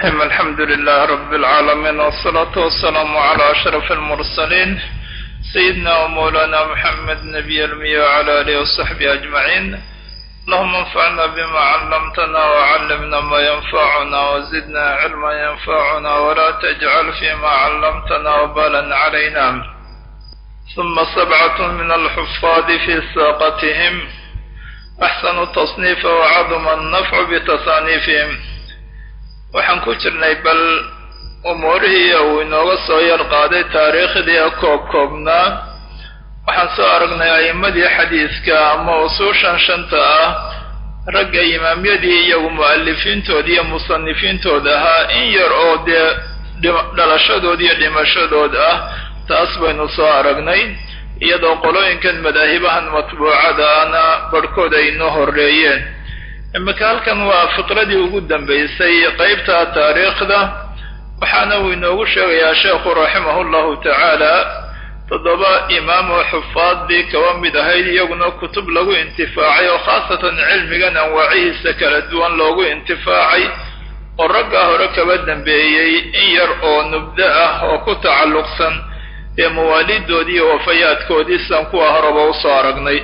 الرحيم الحمد لله رب العالمين والصلاة والسلام على أشرف المرسلين سيدنا ومولانا محمد نبي المية وعلى آله وصحبه أجمعين اللهم انفعنا بما علمتنا وعلمنا ما ينفعنا وزدنا علما ينفعنا ولا تجعل فيما علمتنا وبالا علينا ثم سبعة من الحفاظ في ساقتهم أحسن التصنيف وعظم النفع بتصانيفهم waxaan ku jirnay bal umuurihii uu inooga soo yar qaaday taariikhdii koob koobnaa waxaan soo aragnay a'immadii xadiiska ama usuushan shanta ah ragga imaamyadii iyagu mu'alifiintooda iyo musanifiintooda ahaa in yar oo dee dhalashadood iyo dhimashadood ah taas baynu soo aragnay iyadoo qolooyinkan madaahibahan matbuucada ahna barhkood ay inoo horreeyeen imika halkan waa fiqradii ugu dambaysay qeybta taariikhda waxaana uu inoogu sheegayaa sheekhu raximahu llahu tacaala toddoba imaam oo xufaadii kaba mid ahayd iyaguna kutub lagu intifaacay oo khaasatan cilmigan anwaacihiisa kala duwan loogu intifaacay oo raggaa hore kaba dambeeyey in yar oo nubdo ah oo ku tacalluqsan ee mawaalidoodii iyo wafayaadkoodii sidan kuwa horeba usoo aragnay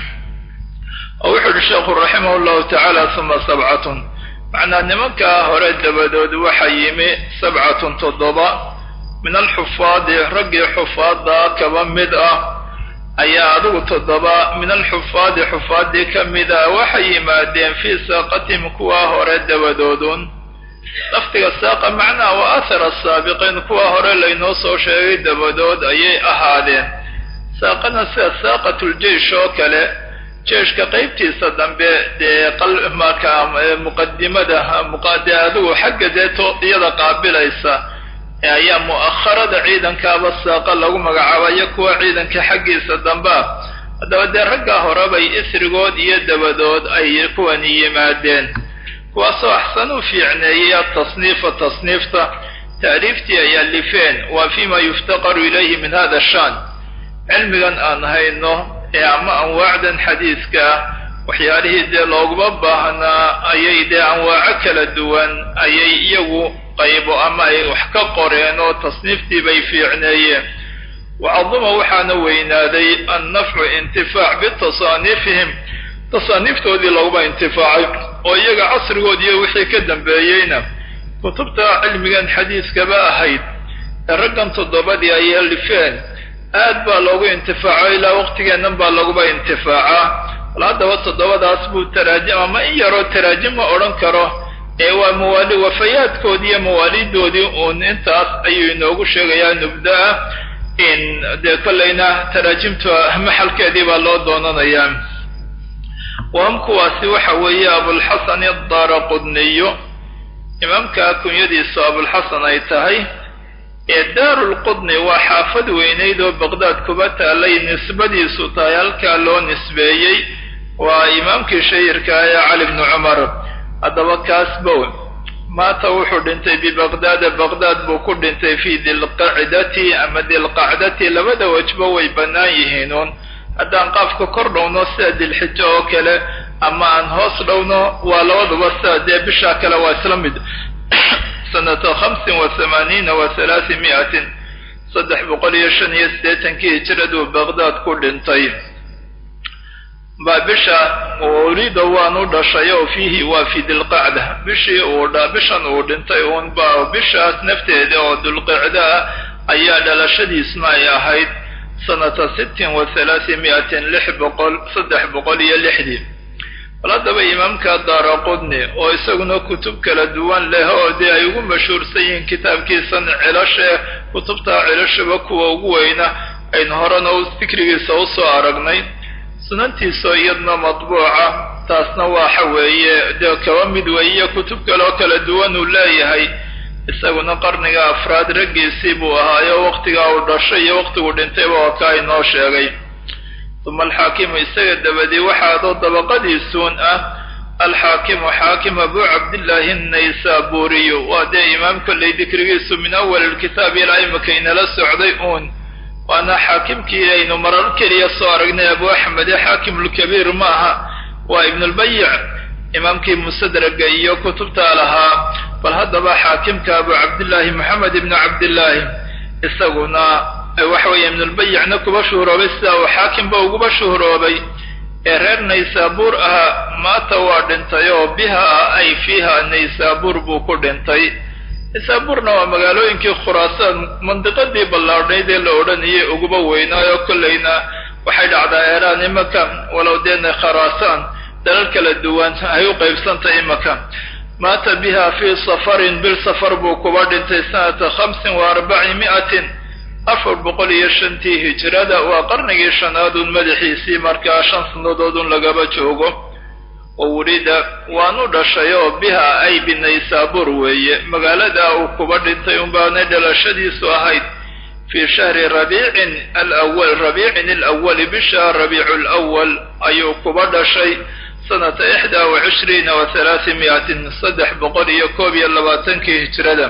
oo wuxuu uhi sheekhu raximah llahu tacaala uma sabcatun macnaa nimankaa hore dabadood waxaa yimi sabcatun toddoba min alxufaadi raggii xufaada kaba mid ah ayaa adigu toddoba min alxufaadi xufaadii ka mid ah waxay yimaadeen fii saaqatihim kuwa hore dabadoodun lafdiga saaqa macnaha wa athara asaabiqiin kuwa hore laynoo soo sheegay dabadood ayay ahaadeen saaqana sida saaqatuljeish oo kale jeeshka qaybtiisa dambe dee marka muqadimada muqade adigu xagga dee iyada qaabilaysa ayaa mu'akharada ciidankaaba saaqa lagu magacaabayo kuwa ciidanka xaggiisa dambea haddaba dee raggaa horebay isrigood iyo dabadood ay kuwani yimaadeen kuwaasoo axsan u fiicneeyey atasniifa tasniifta tacriiftii ay alifeen waa fima yuftaqaru ilayhi min hada shan cilmigan aan hayno ee ama anwaacdan xadiiska ah waxyaalihii dee looguma baahnaa ayay dee anwaaco kala duwan ayay iyagu qaybo ama ay wax ka qoreen oo tasniiftii bay fiicneeyeen wacaduma waxaana weynaaday annafcu intifaac bitasaaniifihim tasaaniiftoodii looguma intifaacay oo iyaga casrigoodiiyo wixii ka dambeeyeyna kutubta cilmigan xadiiskaba ahayd ee raggan toddobadii ay alifeen aad baa loogu intifaaco ilaa waqtigeennan baa laguba intifaacaa bal haddaba toddobadaas buu taraajim ama in yaroo taraajim ma odhan karo ee waa mawaali wafayaadkoodii iyo mawaalidoodii uun intaas ayuu inoogu sheegayaa nubda-a in dee kollayna taraajimta maxalkeedii baa loo doonanayaa wahum kuwaasi waxa weeye abulxasan adaara qudniyo imaamka kunyadiisu abulxasan ay tahay ee daarulqudni waa xaafad weynayd oo baqdaad kuba taalay nisbadiisu tahay halkaa loo nisbeeyey waa imaamkii shahirka ee cali bni cumar haddaba kaas bow maata wuxuu dhintay bibaqdaada baqdaad buu ku dhintay fii dilqacdati ama dilqacdati labada wajba way bannaan yihiinuun haddaan qaafka kor dhowno sida dilxijo oo kale ama aan hoos dhowno waa labaduba sida dee bishaa kale waa isla mid sanata hamsin wa hamaaniina wa halaasi mi'atin saddex boqol iyo shan iyo siddeetankii hijraduu baqdaad ku dhintay baa bisha urida waan u dhashay oo fiihi waa fi dilqacda bishii uu bishan uu dhintay uun ba bishaas nafteeda oo dulqicda ah ayaa dhalashadiisna ay ahayd sanata sittin wa halaasi mi'atin lix boqol saddex boqol iyo lixdii bal haddaba imaamka daara qudni oo isaguna kutub kala duwan leh oo dee ay ugu mashhuursan yihiin kitaabkiisan cilashe kutubta cilashaba kuwa ugu weyna aynu horena fikrigiisa usoo aragnay sunantiisoo iyadna matbuuca taasna waxa weeye dee kaba mid weeye kutub kaleoo kala duwan uu leeyahay isaguna qarniga afraad raggiisii buu ahaayo waqtigaa uu dhashay iyo waqtigu dhintayba waa kaa inoo sheegay uma alxaakimu isaga dabadii waxaadoo dabaqadiisuun ah alxaakimu xaakim abu cabdillaahi naysaburiyu waa dee imaam kolley dikrigiisu min awal ilkitaab ilaa imika inala socday uun waana xaakimkii aynu marar keliya soo aragnay abu axmed ee xaakimulkabiir maaha waa ibnulbayic imaamkii mustadraga iyo kutubta lahaa bal haddaba xaakimka abu cabdillaahi moxamed ibnu cabdillaahi isaguna waxa weeye ibnulbayicna kuba shuhuroobay sida uu xaakimba uguba shuhuroobay ee reer naysaabuur ahaa maata waa dhintay oo biha ay fiiha naysaabuur buu ku dhintay naysaabuurna waa magaalooyinkii khuraasaan mandiqadii ballaadhnayd ee la odhanayay uguba weynaayo kollayna waxay dhacdaa eeraan imaka walow deena kharaasaan dalal kala duwan ay u qaybsantay imaka maata biha fii safarin bil safar buu kuba dhintay sanata khamsin wa arbaci mi'atin afar boqol iyo shantii hijrada waa qarnigii shanaadun madaxiisii markaa shan sannadoodun lagaba joogo oo welida waanu dhashay oo biha ay binaysaabuur weeye magaalada uu kuba dhintay unbaanay dhalashadiisu ahayd fii shahri rabiicin alawal rabiicin alawali bisha rabiicu lwal ayuu kuba dhashay sanata ixdaa wa cishriina wa halaati mi'atin saddex boqol iyo koob iyo labaatankii hijrada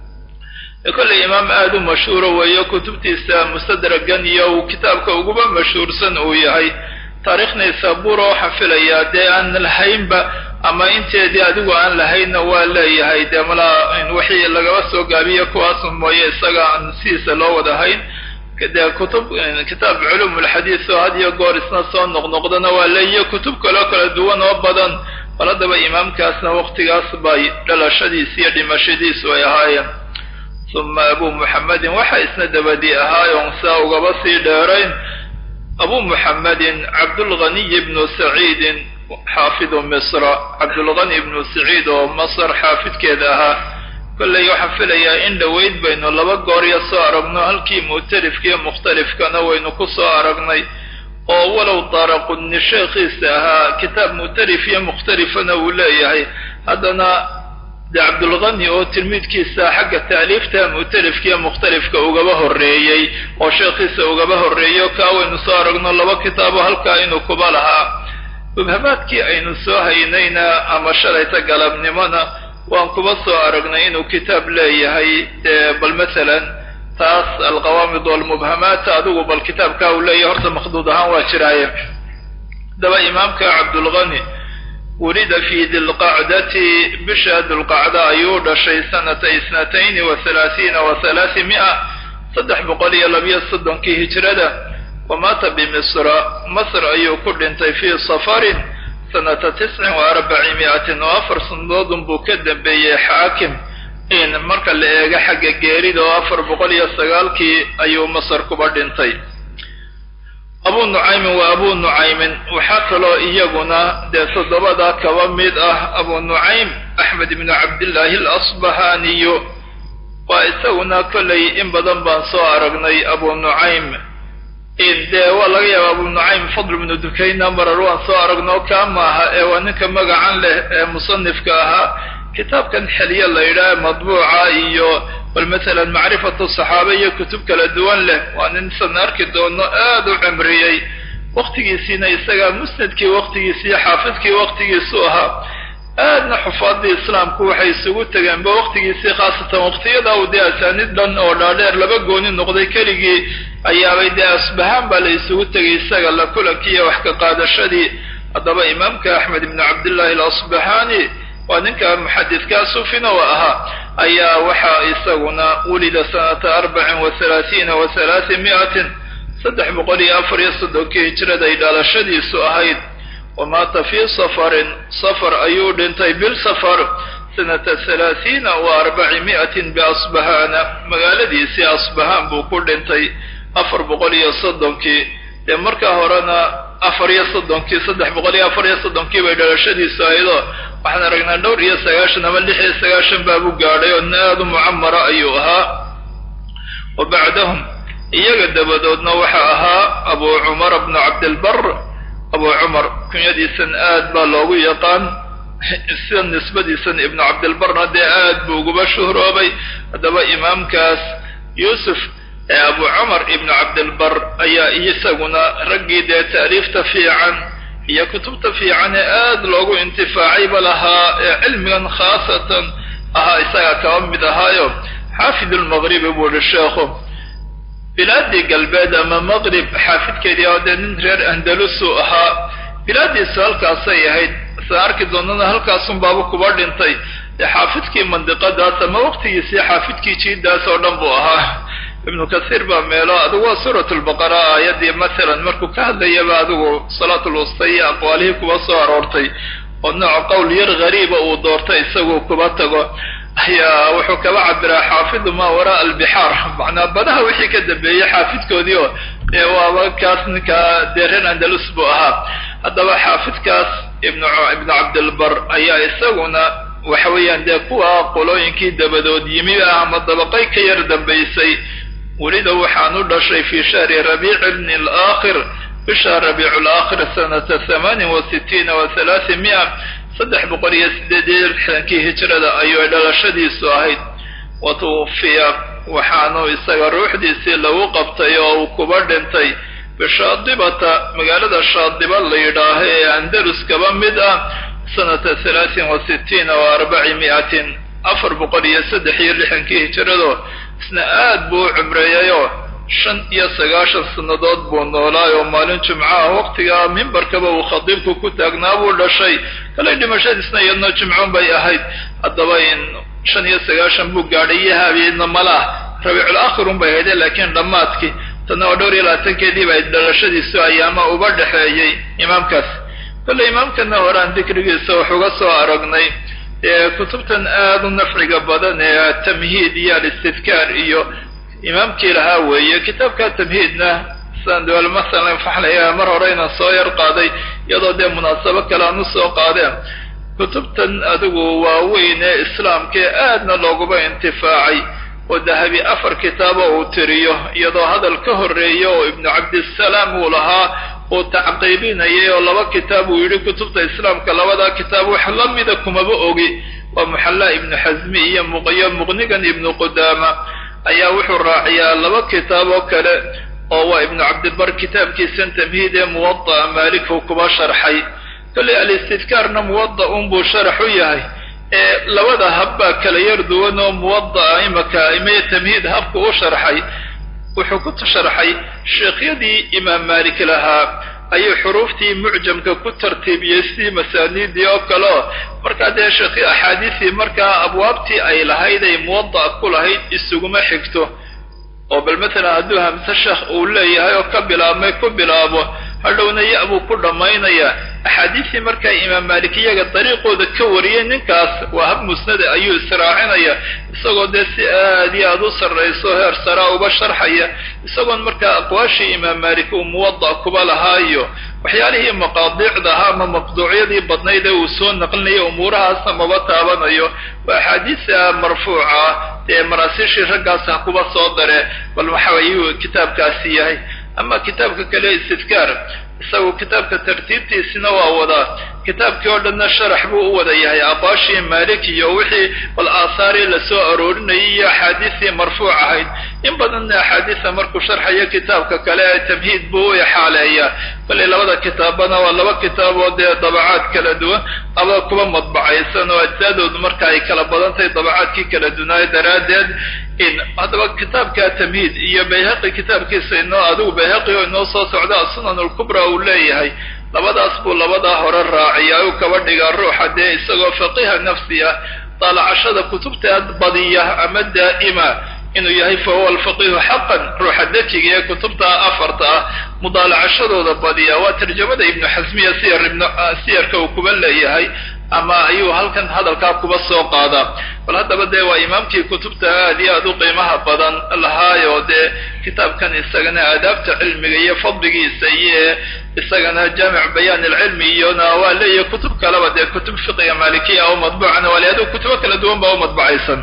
kolley imaam aada u mashhuuro weeyo kutubtiisa mustadragan iyo uu kitaabka uguba mashhuursan uu yahay taariikh naysaabuura waxaan filayaa dee aan lahaynba ama inteedii adigu aan lahaynna waa leeyahay dee malaa wixii lagaba soo gaabiya kuwaas mooye isaga aan sidiisa loo wadahayn dee kutub kitaab culuum ulxadiis oo had iyo goor isna soo noqnoqdana waa leeyiyo kutub kaloo kala duwan oo badan bal haddaba imaamkaasna waqtigaas bay dhalashadiisi iyo dhimashadiisu ay ahaayeen uma abu muxamedin waxa isna dabadii ahaayoon saa ugaba sii dheerayn abu muxamedin cabdulghaniy ibnu saciidin xaafidu misra cabdulghani ibnu saciid oo masr xaafidkeeda ahaa kolley waxaan filayaa in dhoweyd baynu laba goorya soo aragno halkii mu'talifkiiyo mukhtalifkana waynu ku soo aragnay oo walow daaraqudni sheekhiisa ahaa kitaab mu'talif iyo mukhtalifana uu leeyahay haddana de cabdulghani oo tilmiidkiisa xagga taaliifta mu'talifkiiyo mukhtalifka ugaba horreeyey oo sheekhiisa ugaba horreeyo kaa waynu soo aragno laba kitaabo halkaa inuu kuba lahaa mubhamaadkii aynu soo haynayna ama shalayta galabnimona waan kuba soo aragnay inuu kitaab leeyahay bal masalan taas alqawaamid walmubhamaat adigu bal kitaabkaa uu leeyahay horta makhduud ahaan waa jiraaye daba imaamka cabdulghani wulida fi dilqacdati bisha dulqacda ayuu dhashay sanata isnatayni wa halaathiina wa halaati mi'a saddex boqol iyo labiyo soddonkii hijrada wa maata bimisra masr ayuu ku dhintay fii safarin sanata tiscin wa arbaci mi'atin oo afar sanadoodun buu ka dambeeyey xaakim in marka la eego xagga geerida oo afar boqol iyo sagaalkii ayuu masr kuba dhintay abu nucaymin waa abu nucaymin waxaa kaloo iyaguna dee toddobada kaba mid ah abu nucaym axmed ibnu cabdillaahi alasbahaniyo waa isaguna kollay in badan baan soo aragnay abu nucaym dee waa laga yaaba abu nucaym fadl ibnu dukayna marar waan soo aragno kaa maaha ee waa ninka magacan leh ee musanifka ahaa kitaabkan xeliye la yidhaah madbuuca iyo bal masalan macrifatu saxaaba iyo kutub kala duwan leh waa nin san arki doono aada u cimriyey waktigiisiina isagaa musnadkii waktigiisiiyo xaafidkii waktigiisu ahaa aadna xufaadii islaamku waxay isugu tegeenba waktigiisii khaasatan waqtiyada u dee asaanid dhan oo dhaadheer laba gooni noqday keligii ayaabay dee asbahaan baa la isugu tegay isaga la kulankiiyo wax ka qaadashadii haddaba imaamka axmed ibnu cabdillahi alasbahani waa ninka muxadidkaa sufina u ahaa ayaa waxaa isaguna wulida sanata arbacin wa halaathiina wa halaati mi'atin saddex boqol iyo afar iyo soddonkii hijrada ay dhalashadiisu ahayd wa maata fii safarin safar ayuu dhintay bil safar sanata halaathiina wa arbaci mi'atin biasbahaana magaaladiisii asbahaan buu ku dhintay afar boqol iyo soddonkii dee markaa horena afar iyo soddonkii saddex boqol iyo afar iyo soddonkii bay dhalashadiisu ahaydoo waxaan aragnaa dhowr iyo sagaashan ama lix iyo sagaashan baabu gaadhay oo nin aada u mucamara ayuu ahaa wa bacdahum iyaga dabadoodna waxaa ahaa abu cumar bnu cabdilbar abu cumar kunyadiisan aad baa loogu yaqaan sida nisbadiisan ibnu cabdilbarna dee aad buu uguba shuhroobay haddaba imaamkaas yuusuf ee abu cumar ibnu cabdilbar ayaa isaguna raggii dee taaliifta fiican iyo kutubta fiican ee aad loogu intifaacayba lahaa ee cilmigan khaasatan ahaa isagaa kaba mid ahaayo xaafid lmaqribi buu ihi sheekhu bilaadii galbeed ama maqrib xaafidkeedii oo dee nin reer andalusu ahaa bilaadiisu halkaasay ahayd sa arki doonana halkaasun baaba kuba dhintay dee xaafidkii mandiqadaas ama waqtigiisii xaafidkii jiidaas oo dhan buu ahaa ibnu kasiir baa meelo adigu waa suurat lbaqara aayadii masalan markuu ka hadlayaba adigu salaat lwusta iyo aqwaalihii kuba soo aroortay oo nooc qowl yar gariiba uu doortay isaguu kuba tago ayaa wuxuu kaba cabiraa xaafidu maa waraa albixaar macnaa badaha wixii ka dambeeyey xaafidkoodii oo ee waaba kaas ninka dee reer andalus buu ahaa haddaba xaafidkaas ibnu ibnu cabdilbar ayaa isaguna waxa weeyaan dee kuwa qolooyinkii dabadood yimi ah ama dabaqay ka yar dambaysay welida waxaan u dhashay fi shahri rabiici bni alaakhir bisha rabiicu laakhir sanata hamaanin wa sitiina wa halaati mia saddex boqol iyo sideed iyo lixdankii hijrada ayuu dhalashadiisu ahayd wa tuwufiya waxaanu isaga ruuxdiisii lagu qabtay oo uu kuba dhintay bishaadibata magaalada shaadiba la yidhaaho ee andalus kaba mid ah sanata halaatin wa sitiina wa arbaci mi'atin afar boqol iyo saddex iyo lixdankii hijrado isna aad buu u cumreeyayoo shan iyo sagaashan sannadood buu noolaay oo maalin jimcaha waqtigaa mimbarkaba uu khadiibku ku taagnaa buu dhashay kale dhimashadiisna iyadna jimcoon bay ahayd haddaba in shan iyo sagaashan buu gaadhay iyo habeedna malaah rabiicul aakhirun bay hayde laakiin dhammaadkii tanna oo dhowr iyo labaatankeedii bay dhalashadiisu ayaama uba dhexeeyey imaamkaas kolle imaamkana horaan dikrigiisa wax uga soo aragnay ee kutubtan aada u nafciga badan ee tamhiid iyo alistidkaar iyo imaamkii lahaa weeye kitaabka tamhiidna sandwal masalan faxlaya mar hore inaan soo yar qaaday iyadoo dee munaasabo kale aan usoo qaadeen kutubtan adigu waaweyn ee islaamkae aadna looguba intifaacay oo dahabi afar kitaabo uu tiriyo iyadoo hadal ka horreeya oo ibnu cabdisalaam uu lahaa uu tacqiibinayay oo laba kitaab uu yidhi kutubta islaamka labadaa kitaab wax la mida kumaba ogi waa muxallaa ibnu xasmi iyo muqiyo muqnigan ibnu qudaama ayaa wuxuu raaciyaa laba kitaab oo kale oo waa ibnu cabdilbar kitaabkiisan tamhiid ee muwada'a maalikhu kuba sharxay kolley alistidkaarna muwada unbuu sharax u yahay ee labada habbaa kala yar duwan oo muwada'a imaka imaya tamhiid habka u sharxay wuxuu ku sharxay sheekhyadii imaam maalik lahaa ayuu xuruuftii mucjamka ku tartiibiyey sidii masaaniidii oo kale oo markaa dee sheekhi axaadiisii markaa abwaabtii ay lahayd ay muwada'a ku lahayd isuguma xigto oo bal matalan hadduu hamse sheekh uu leeyahay oo ka bilaabmay ku bilaabo hadhowna ya buu ku dhammaynaya axaadiistii markaa imaam maalik iyaga dariiqooda ka wariyay ninkaas waa hab musnada ayuu israacinaya isagoo dee si aad iyo aad u sarrayso heer saraa uba sharxaya isagoon markaa aqwaashii imaam maalik uu muwada' kuba lahaayo waxyaalihii maqaadiicda ahaa ama maqduucyadii badnayd ee uu soo naqlinayo umuurahaasna maba taabanayo waa axaadiisa marfuuca dee maraasiishii raggaas ha kuba soo dare bal waxa ayuu kitaabkaasi yahay ama kitaabka kale istidkaar isagu kitaabka tartiibtiisina waa wadaa kitaabkii oo dhanna sharax buu u wada yahay aqwaashii maalik iyo wixii bal aasaarii lasoo aroorinayay iyo axaadiistii marfuuc ahayd in badanna axaadiisa markuu sharxayo kitaabka kale ee tamhiid buu u ixaaleeyaa kollay labada kitaabana waa laba kitaab oo dee dabacaad kala duwan aba kuba madbacaysan oo ajsaadoodu marka ay kala badan tahay dabacaadkii kala dunaayo daraaddeed in haddaba kitaabka tamhiid iyo bayhaqi kitaabkiisa inoo adigu bayhaqi oo inoo soo socda asunan alkubra uu leeyahay labadaas buu labadaa hore raaciya u kaba dhigaa ruuxa dee isagoo faqiha nafsi ah daalacashada kutubta badiya ama daa'ima inuu yahay fa huwa alfaqihu xaqan ruuxa dejiga ee kutubta afarta ah mudaalacashadooda badiya waa tarjamada ibnu xasmiya siyar ibnu siyarka uu kuba leeyahay ama ayuu halkan hadalkaa kuba soo qaadaa bal haddaba dee waa imaamkii kutubta aad iyo aad u qiimaha badan lahaayo dee kitaabkan isagana aadaabta cilmiga iyo fadligiisa iyo isagana jaamic bayaan alcilmi iyona waa leeyahay kutub kaleba dee kutub fiqiga maalikiya oo madbuucana waa leeyahay kutubo kala duwan baa u madbacaysan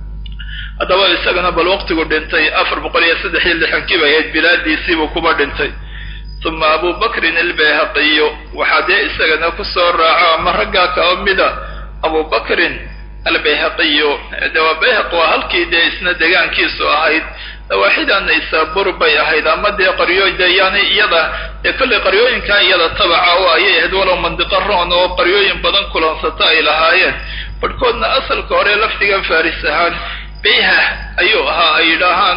haddaba isagana bal waqtigu dhintay afar boqol iyo saddex iyo lixankii bay ahayd bilaadiisiibuu kuba dhintay uma abu bakrin albayhaqiyu waxaa dee isagana kusoo raaco ama raggaa kao mida abu bakrin albayhaqiyu de waa bayhaq waa halkii dee isna degaankiisu ahayd dawaaxida naysabur bay ahayd ama dee qaryo de yani iyada dee kollay qaryooyinkaa iyada tabaca oo ayay ahayd walow mandiqo roon oo qaryooyin badan kulansata ay lahaayeen barhkoodna asalka hore lafdigan faris ahaan bayha ayuu ahaa ay yidhaahaan oo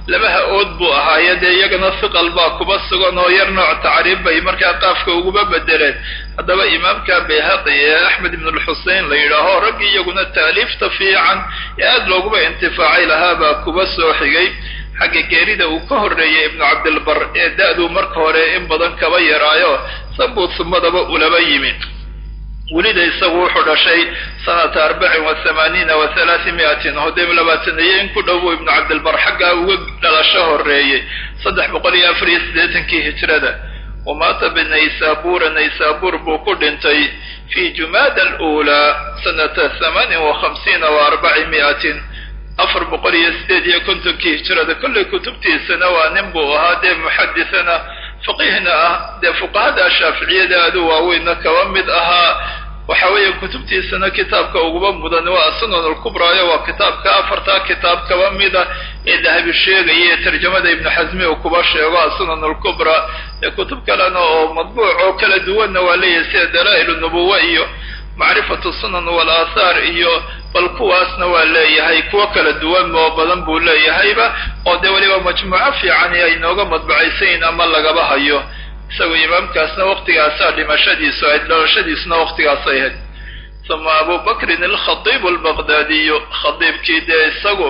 laba ha-ood buu ahaaye dee iyagana hiqal baa kuba sugan oo yar nooc tacriib bay markaa qaafka uguba bedeleen haddaba imaamka bayhaqi ee axmed ibn lxusein la yidhaaho raggii iyaguna taaliifta fiican ee aada looguba intifaacay lahaabaa kuba soo xigay xagga geerida uu ka horreeyey ibnu cabdilbar ee da-duu marka hore in badan kaba yaraayo sabuu sumadaba ulaba yimi welida isagu wuxuu dhashay sanata arbacin wa hamaaniina wa halaati miatin hodee labaataniyo in ku dhow buu ibnu cabdilbar xaggaa uga dhalasho horreeyey saddex boqol iyo afar iyo siddeetankii hijrada wamaata binaysabura naysabur buu ku dhintay fi jumaada aluulaa sanata hamaanin wa khamsiina wa arbaci miatin afar boqol iyo sideed iyo kontonkii hijrada kollay kutubtiisana waa nin buu ahaa dee muxadisana faqiihna ah dee fuqahada shaaficiyada aadu waaweynna kaba mid ahaa waxa weeye kutubtiisana kitaabka uguba mudan waa asunan alkubraayo waa kitaabka afartaa kitaab kaba mida ee dahabi sheegaya ee tarjamada ibnu xasmi uu kuba sheego asunan alkubra ee kutub kalena oo madbuuc oo kala duwanna waa leeyahay sida dalaa-il nubuwa iyo macrifatu sunan walaathaar iyo bal kuwaasna waa leeyahay kuwo kala duwan oo badan buu leeyahayba oo dee weliba majmuuco fiican ay inooga madbacaysayin ama lagaba hayo isagoo imaamkaasna waqtigaasaa dhimashadiisu ahayd dhalashadiisuna waqtigaasay ahayd uma abu bakrin alkhadiib albaqdaadiyu khadiibkii dee isagu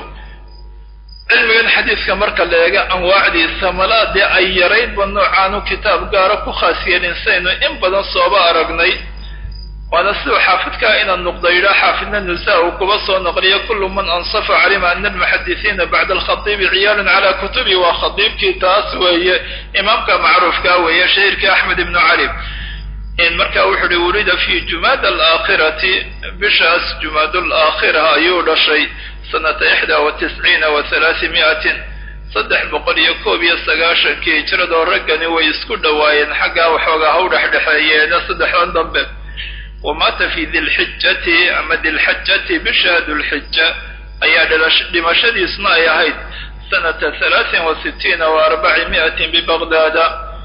cilmigan xadiiska marka la eega anwaacdiisa malaa dee ay yaraydba noocaanu kitaab gaara ku khaas yeelin saynu in badan sooba aragnay waana siduu xaafidkaa inaan nuqda yidhaa xaafidna nusa uu kuba soo noqliyo kullu man ansafa calima ana almuxadisiina bacda alkhadiibi ciyaalun calaa kutubi waa khadiibkii taas weeye imaamka macruufkaa weeye shahiirkii axmed ibnu cali marka wuxu uhi wulida fi jumaada alaakhirati bishaas jumaad alaakhira ayuu dhashay sanata ixdaa wa tisciina wa halaasi miatin saddex boqol iyo koob iyo sagaashankii hijradoo raggani way isku dhowaayeen xaggaa waxoogaa ha u dhexdhexeeyeena saddexdan dambe wamaata fi dilxijati ama dilxajati bisha dulxija ayaa dhimashadiisna ay ahayd sanata halaatin wa sitiina wa arbaci miatin bibaqdaada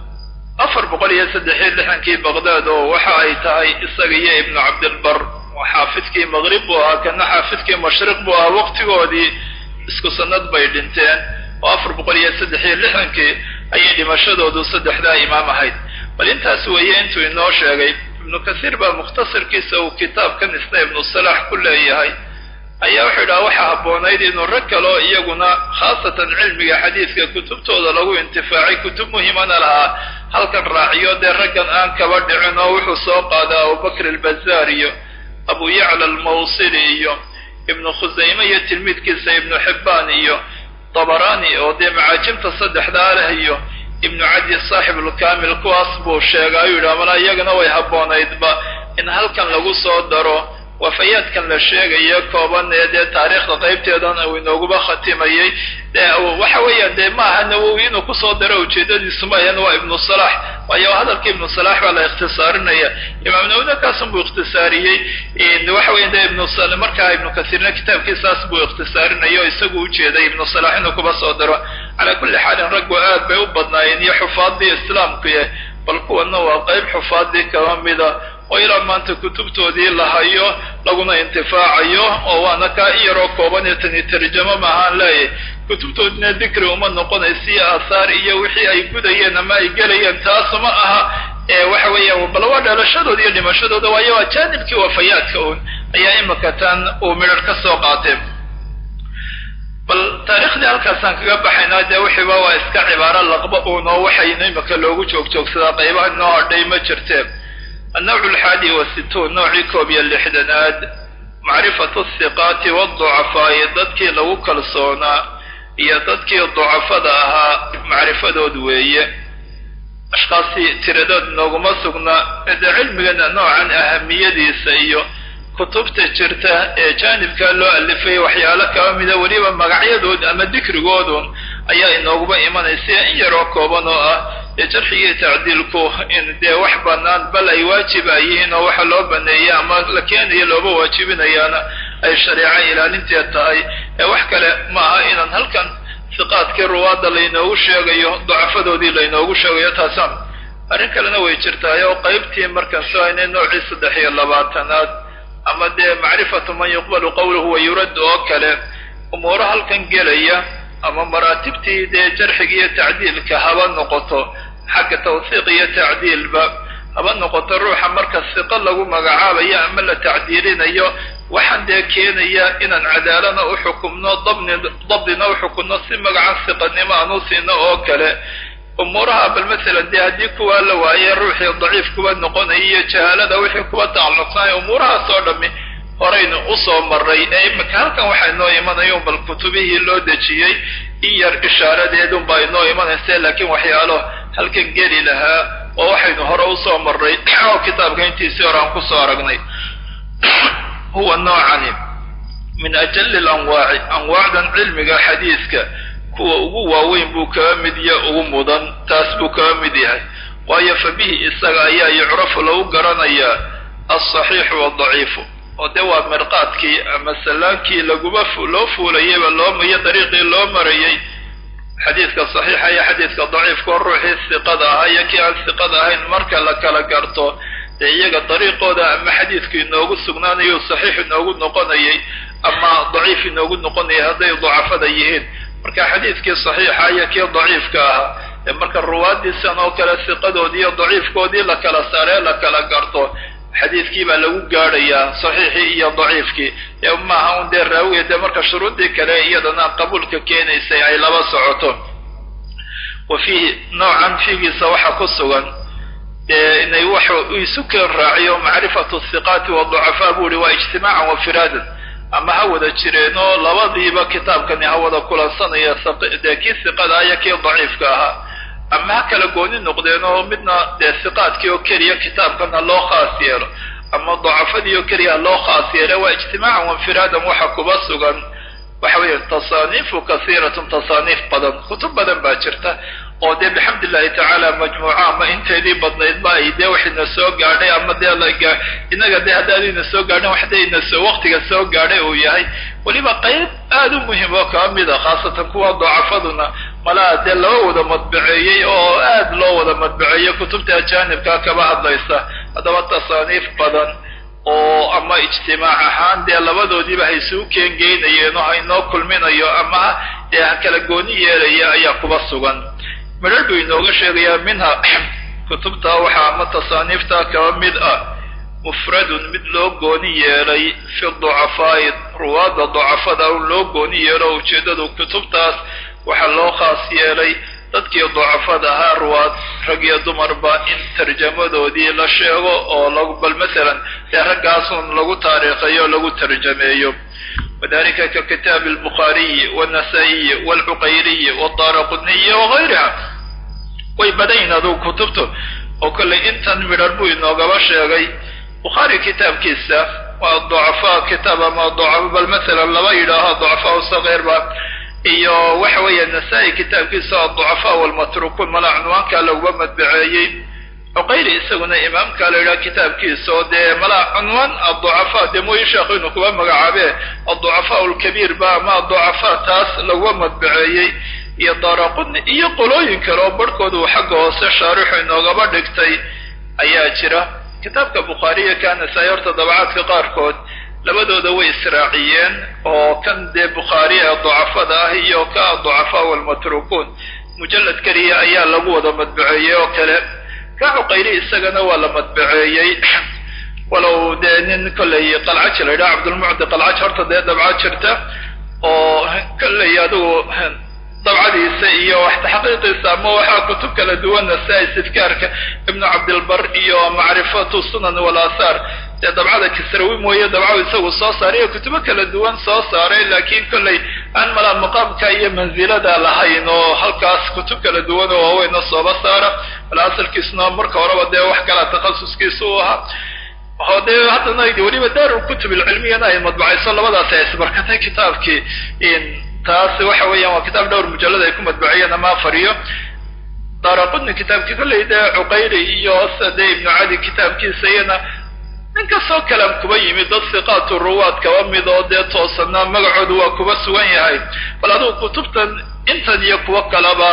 afar boqol iyo saddex iyo lixankii baqdaad oo waxa ay tahay isaga iyo ibnu cabdilbar xaafidkii maqrib buu ahaa kana xaafidkii mashriq buu ahaa waqtigoodii isku sanad bay dhinteen oo afar boqol iyo saddex iyo lixankii ayay dhimashadoodu saddexdaa imaam ahayd bal intaas weeye intuu inoo sheegay ibnu kasiir baa mukhtasarkiisa uu kitaabkan isna ibnu salaax ku leeyahay ayaa wuxuu idhaha waxaa habboonayd inuu rag kaleo iyaguna khaasatan cilmiga xadiidka kutubtooda lagu intifaacay kutub muhimana lahaa halkan raaciyo dee raggan aan kaba dhicin oo wuxuu soo qaadaa abubakr albazaar iyo abu yacla almawsili iyo ibnu khusayme iyo tilmiidkiisa ibnu xibbaan iyo dabaraani oo dee macaajibta saddexdaa leh iyo ibnu cadi saaxib ulkamil kuwaas buu sheega ayuu yidhaha malaa iyagana way habboonaydba in halkan lagu soo daro wafayaadkan la sheegayo kooban ee dee taariikhda qaybteedan uu inooguba khatimayey waxa weeyaan dee maaha nawowi inuu kusoo daro ujeedadiisu maahan waa ibnu salax waayo hadalka ibnu salax baa la ikhtisaarinaya imaam nawina kaasun buu ikhtisaariyey waxa weya de ibnu markaa ibnu kasiirna kitaabkiisaas buu ikhtisaarinaya o isagu ujeeday ibnu salax inuu kuba soo daro calaa kulli xaalin raggu aad bay u badnaayeen iyo xufaadii islaamkuye bal kuwana waa qayb xufaadii kaba mida oo ilaa maanta kutubtoodii la hayo laguna intifaacayo oo waana kaa in yaroo kooban ee tani tarjamo maahaan leeyahy kutubtoodina dikri uma noqonaysiyo aahaar iyo wixii ay gudayeen ama ay gelayeen taasuma aha waxa weeyaan bal waa dhalashadooda iyo dhimashadooda waayo waa jaanibkii wafayaadka un ayaa imika tan uu midhar ka soo qaatee bal taariikhdii halkaasaan kaga baxaynaa dee wixiiba waa iska cibaaro laqba uun oo waxaynu imika loogu joogjoogsadaa qaybaha noo hadhay ma jirteen النوع الحادي والستون نوعي كوبيا لحدناد معرفة الثقات والضعفاء dadkii lagu kalsoonaa iyo dadkii ضعفada ahaa macrifadood weeye ashkaasi tiradood nooguma sugna ede cilmigana noocan ahamiyadiisa iyo kutubta jirta ee jaanibkaa loo alifay waxyaalo kaba mida weliba magacyadood ama dikrigoodun ayaa inooguba imanaysa in yaroo kooban oo ah dee jarxigii tacdiilku in dee wax banaan bal ay waajiba yihiin oo waxa loo baneeya ama la keenayo looba waajibinayaana ay shareeco ilaalinteed tahay ee wax kale ma aha inaan halkan siqaadkii ruwaadda laynoogu sheegayo dacafadoodii laynoogu sheegayo taasaan arrin kalena way jirtaay oo qaybtii markaan soo haynay noocii saddex iyo labaatanaad ama dee macrifatu man yuqbalu qawluhu wa yurad oo kale umuuro halkan gelaya ama maraatibtii dee jarxiga iyo tacdiilka haba noqoto xagga tawsiiq iyo tacdiilba haba noqoto ruuxa marka siqo lagu magacaabayo ama la tacdiilinayo waxaan dee keenaya inaan cadaalana u xukumno dabni dabdina u xukumno si magacan siqanimo aan u siino oo kale umuuraha bal masalan dee haddii kuwaa la waaye ruuxii daciif kuwa noqonaya iyo jahaalada wixii kuwa tacalluqsanaya umuurahaas oo dhami horaynu usoo maray ee imika halkan waxaa inoo imanaya bal kutubihii loo dejiyey in yar ishaaradeedun baa inoo imanaysa laakiin waxyaalo halkan geli lahaa oo waxaynu hore usoo maray oo kitaabka intiisii hore aan kusoo aragnay huwa noocani min ajali lanwaaci anwaacdan cilmiga xadiiska kuwa ugu waaweyn buu kaga mid ya ugu mudan taas buu kaga mid yahay waayo fa bihi isaga ayaa yucrafu lagu garanayaa alsaxiixu wadaciifu oo dee waa mirqaadkii ama sallaankii laguma loo fuulayayba loo iyo dariiqii loo marayay xadiidka saxiixa iyo xadiidka daciifka oo ruuxii siqada ahaa iyo kii aan siqada ahayn marka la kala garto dee iyaga dariiqooda ama xadiidku inoogu sugnaanayo saxiix inoogu noqonayay ama daciif inoogu noqonayay hadday dacafada yihiin marka xadiidkii saxiixa iyo kii daciifka ahaa ee marka ruwaadiisan oo kale siqadoodii iyo daciifkoodii la kala saaree la kala garto xadiidkii baa lagu gaadhayaa saxiixii iyo daciifkii ee maaha un dee raawiga dee marka shuruuddii kale iyadana qabuulka keenaysay ay laba socoto wa fiihi noocan fiigiisa waxaa ku sugan dee inay waxa uu isu keen raaciyo macrifatu hiqaati waducafaa buu ihi waa ijtimaacan wa firaadan ama ha wada jireenoo labadiiba kitaabkani ha wada kulansanaya dee kii siqada iyo kii daciifka ahaa ama ha kala gooni noqdeen oo midna dee siqaadkii oo keliya kitaabkana loo khaas yeelo ama dacafadii oo keliya loo khaas yeele waa ijtimaacan wainfiraadan waxa kuba sugan waxa weeye tasaaniifu kasiiratun tasaaniif badan kutub badan baa jirta oo dee bixamd illahi tacaala majmuuca ama inteedii badnaydba ay dee waxayna soo gaadhay ama dee laga inaga dee haddaadayna soo gaadhin wax dee ina soo waqtiga soo gaadhay uu yahay weliba qayb aada u muhim oo kaa mid a khaasatan kuwa dacafaduna malaa dee laba wada madbaceeyey oo aad loo wada madbaceeyey kutubta ajaanibkaa kaba hadlaysa haddaba tasaaniif badan oo ama ijtimaac ahaan dee labadoodiiba haysuu keengeynayeen oo haynoo kulminayo ama dee ha kala gooni yeelaya ayaa kuba sugan midhar buu inooga sheegayaa minha kutubta waxaa ama tasaaniifta kaba mid ah mufradun mid loo gooni yeelay fi ducafaa'i ruwaadda ducafada un loo gooni yeelo ujeeddadu kutubtaas waxaa loo khaas yeelay dadkii ducafada ahaa ruwaad rag iyo dumarba in tarjamadoodii la sheego oo lagu bal masalan dee raggaasun lagu taariikhayo o lagu tarjameeyo wadalika ka kitaabi albukhaariyi wاnnasaa-iyi wاlcuqayriyi wاdaaraquniyi wagayriha way badayin adugu kutubtu oo kollay intan midhar buu inoogaba sheegay bukhaari kitaabkiisa waa ducafaa kitaab ama ducafo bal masalan laba yidhaaho ducafaa sakeirba iyo waxa weeye nasaa-i kitaabkiisa aducafaa walmatrukuun mala cunwaankaa laguma madbaceeyey cuqayli isaguna imaamkaa la yidhaha kitaabkiisa oo dee mala cunwaan aducafaa dee mooyi sheekhu inuu kuba magacaabe aducafaa alkabiir ba ama aducafaa taas laguma madbaceeyey iyo daraquni iyo qolooyin kale oo barhkooda uu xagga hoose shaarixu inoogaba dhigtay ayaa jira kitaabka bukhaariya ka nasaa-i horta dabacaadka qaarkood labadooda way israaciyeen oo kan dee bukhaari ee ducafada ah iyo ka ducafaa walmatrukuun mujallad keliya ayaa lagu wada madbaceeyey oo kale ka cuqayli isagana waa la madbaceeyey walow dee nin kollay qalcaj la yidhaha cabdulmucdi qalcaj horta dee dabca jirta oo kollay adigu dabcadiisa iyo wax taxqiiqiisa ama waxaa kutub kala duwan nasaa-i sifkaarka ibnu cabdilbar iyo macrifatu sunan walaahaar dee dabcada kisrawi mooye dabcadu isagu soo saaray iyo kutubo kala duwan soo saaray laakiin kollay aan malaa maqaamka iyo mansilada lahayn oo halkaas kutub kala duwan oo waaweyna sooba saara bal asalkiisuna marka horeba dee wax kala takhasuskiisa u ahaa oo dee haddana weliba daarulkutub alcilmiyana ay madbacayso labadaas ay isbarkatay kitaabkii taas waxa weeyaan waa kitaab dhowr mujallad ay ku madbaciyeen ama afariyo daraqudni kitaabkii kollay dee cuqayli iyo sade ibnu cadi kitaabkiisa iyana nin kastoo kalam kuba yimid dad siqaatu ruwaad kaba mid oo dee toosanaa magacoodu waa kuba sugan yahay bal adugu kutubtan intan iyo kuwo kaleba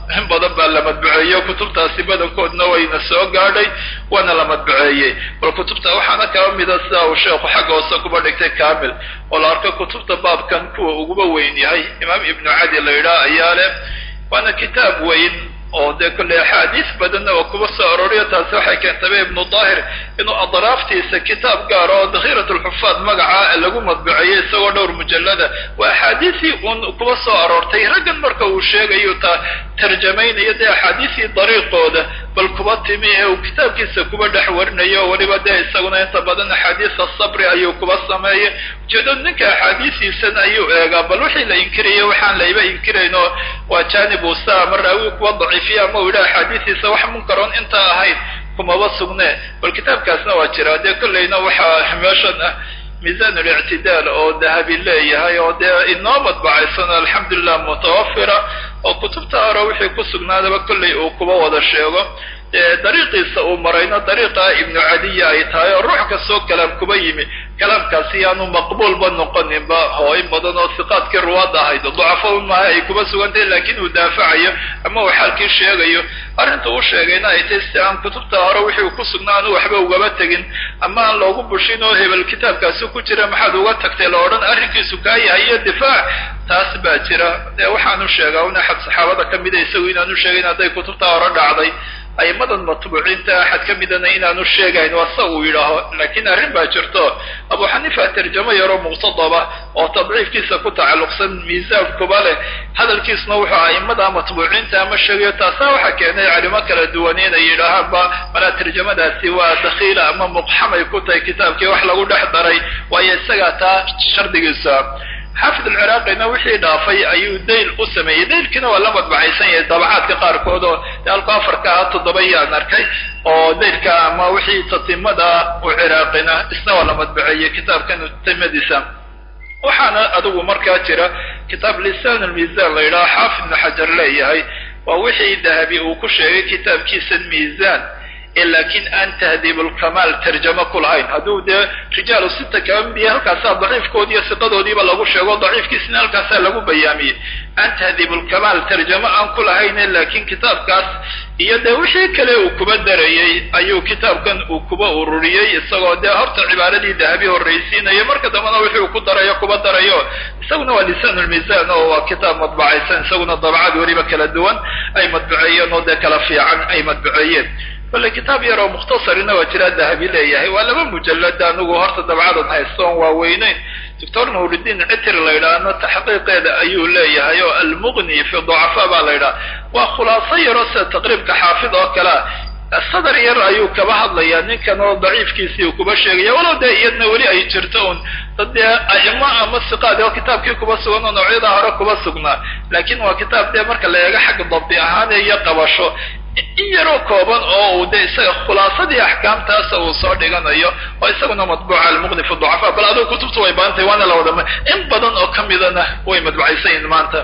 in badan baa la madbaceeyo kutubtaasi badankoodna wayna soo gaadhay waana la madbaceeyey bal kutubta waxaana kaba mida sida uu sheekhu xagga hoose kuba dhigtay kamil oo la arko kutubta baabkan kuwa uguba weyn yahay imaam ibnu cadi la yidhaah ayaa leh waana kitaab weyn oo dee kolley axaadiis badanna oo kuba soo aroriyo taasi waxay keentaba ibnu daahir inuu adraaftiisa kitaab gaar oo dakhiirat lxufaad magaca lagu madbaceeyey isagoo dhowr mujallada waa axaadiisii uun kuba soo aroortay raggan marka uu sheegayo ta tarjamaynayo dee axaadiisii dariiqooda bal kuba timi ee uu kitaabkiisa kuba dhex warinayo oo weliba dee isaguna inta badan axaadiisa sabri ayuu kuba sameeyey ujeedadu ninka axaadiisiisana ayuu eegaa bal wixii la inkiraya waxaan layba inkirayno waa janib usa ama raawi kuwa daciifiya ama uu yidha axaadiisiisa wax munkaroon intaa ahayd kumaba sugne bal kitaabkaasna waa jira dee kolleyna waxaa meeshan ah miisan alictidaal oo dahabi leeyahay oo dee inoo madbacaysan alxamdulilah mutawafira oo kutubta hore wixii ku sugnaadaba kolley uu kuba wada sheego dariiqiisa uu marayno dariiqa ibnu cadiya ay tahay oo ruux kastoo kalaam kuba yimi kalaamkaasi yaanu maqbuulba noqoninba oo in badan oo siqaadkii ruwaadda ahayd ducafo maaha ay kuba sugantahay laakiin uu daafacayo ama uu xaalkii sheegayo arrinta uu sheegayna ay tahy si aan kutubta hore wixii uu ku sugnaa aanu waxba ugaba tegin ama aan loogu bushin oo hebel kitaabkaasi ku jira maxaad uga tagtay la odhan arrinkiisu kaa yahay iyo difaac taas baa jira dee waxaanu sheegaa un axad saxaabada ka mida isagu inaanu sheegayn hadday kutubta hore dhacday aimadan matbuuciinta axad ka midana inaanu sheegayn waa sa uu yidhaaho laakiin arrin baa jirto abu xaniifa tarjamo yaroo muqtadaba oo tadciifkiisa ku tacalluqsan miisaankuba leh hadalkiisna wuxuu aimada matbuuciinta ama sheegayo taasaa waxaa keenay calimo kala duwan inay yidhaahaanba malaa tarjamadaasi waa dakhiila ama muqxamay ku tahay kitaabkii wax lagu dhex daray waayo isagaa taa shardigiisa xaafid alciraaqina wixii dhaafay ayuu dayl u sameeyey daylkiina waa la madbacaysan yahay dabacaadka qaarkood oo alku afarka ah toddoba yaan arkay oo daylka ama wixii tatimada u ciraaqina isna waa la madbaceeyey kitaabkan tatimadiisa waxaana adigu markaa jira kitaab lisaan lmiisaan la yidhaha xaafid ibnu xajar leeyahay waa wixii dahabi uu ku sheegay kitaabkiisan miisaan laakiin aan tahdiibulkamaal tarjamo ku lahayn hadduu dee rijaalu sita kaba mid yahay halkaasaa daciifkoodi iyo siqadoodiiba lagu sheego daciifkiisina halkaasaa lagu bayaamiyey aan tahdiibulkamaal tarjamo aan ku lahayne laakiin kitaabkaas iyo dee wixii kale uu kuba darayey ayuu kitaabkan uu kuba ururiyey isagoo dee horta cibaaradii dahabi horraysiinayo marka dambena wixii uu ku darayo kuba darayo isaguna waa lisaanulmiisaan oo waa kitaab madbacaysan isaguna dabcad weliba kala duwan ay madbaceeyeen oo dee kala fiican ay madbaceeyeen bale kitaab yar oo mukhtasarina waa jiraa dahabi leeyahay waa laba mujallad anigu horta dabcadan haystoon waa weyneyn doctor nuuridiin citir la yidhaahno taxqiiqeeda ayuu leeyahay oo almuqni fi ducafa baa la yidhaha waa khulaaso yaroo sida taqriibka xaafid oo kalea sadar yar ayuu kaba hadlayaa ninkan oo daciifkiisii uu kuba sheegaya walow dee iyadna weli ay jirto un dad dee aimo ama siqaad oo kitaabkii kuba sugan oo noocyada hore kuba sugnaa laakiin waa kitaab dee marka la eego xagga dabdi ahaan iyo qabasho in yaroo kooban oo uu de isaga khulaasadii axkaamtaasa uu soo dhiganayo oo isaguna madbuuca almuqni fi ducafa bal adigu kutubta way badantahay waana la wada in badan oo ka midana way madbucaysan yihin maanta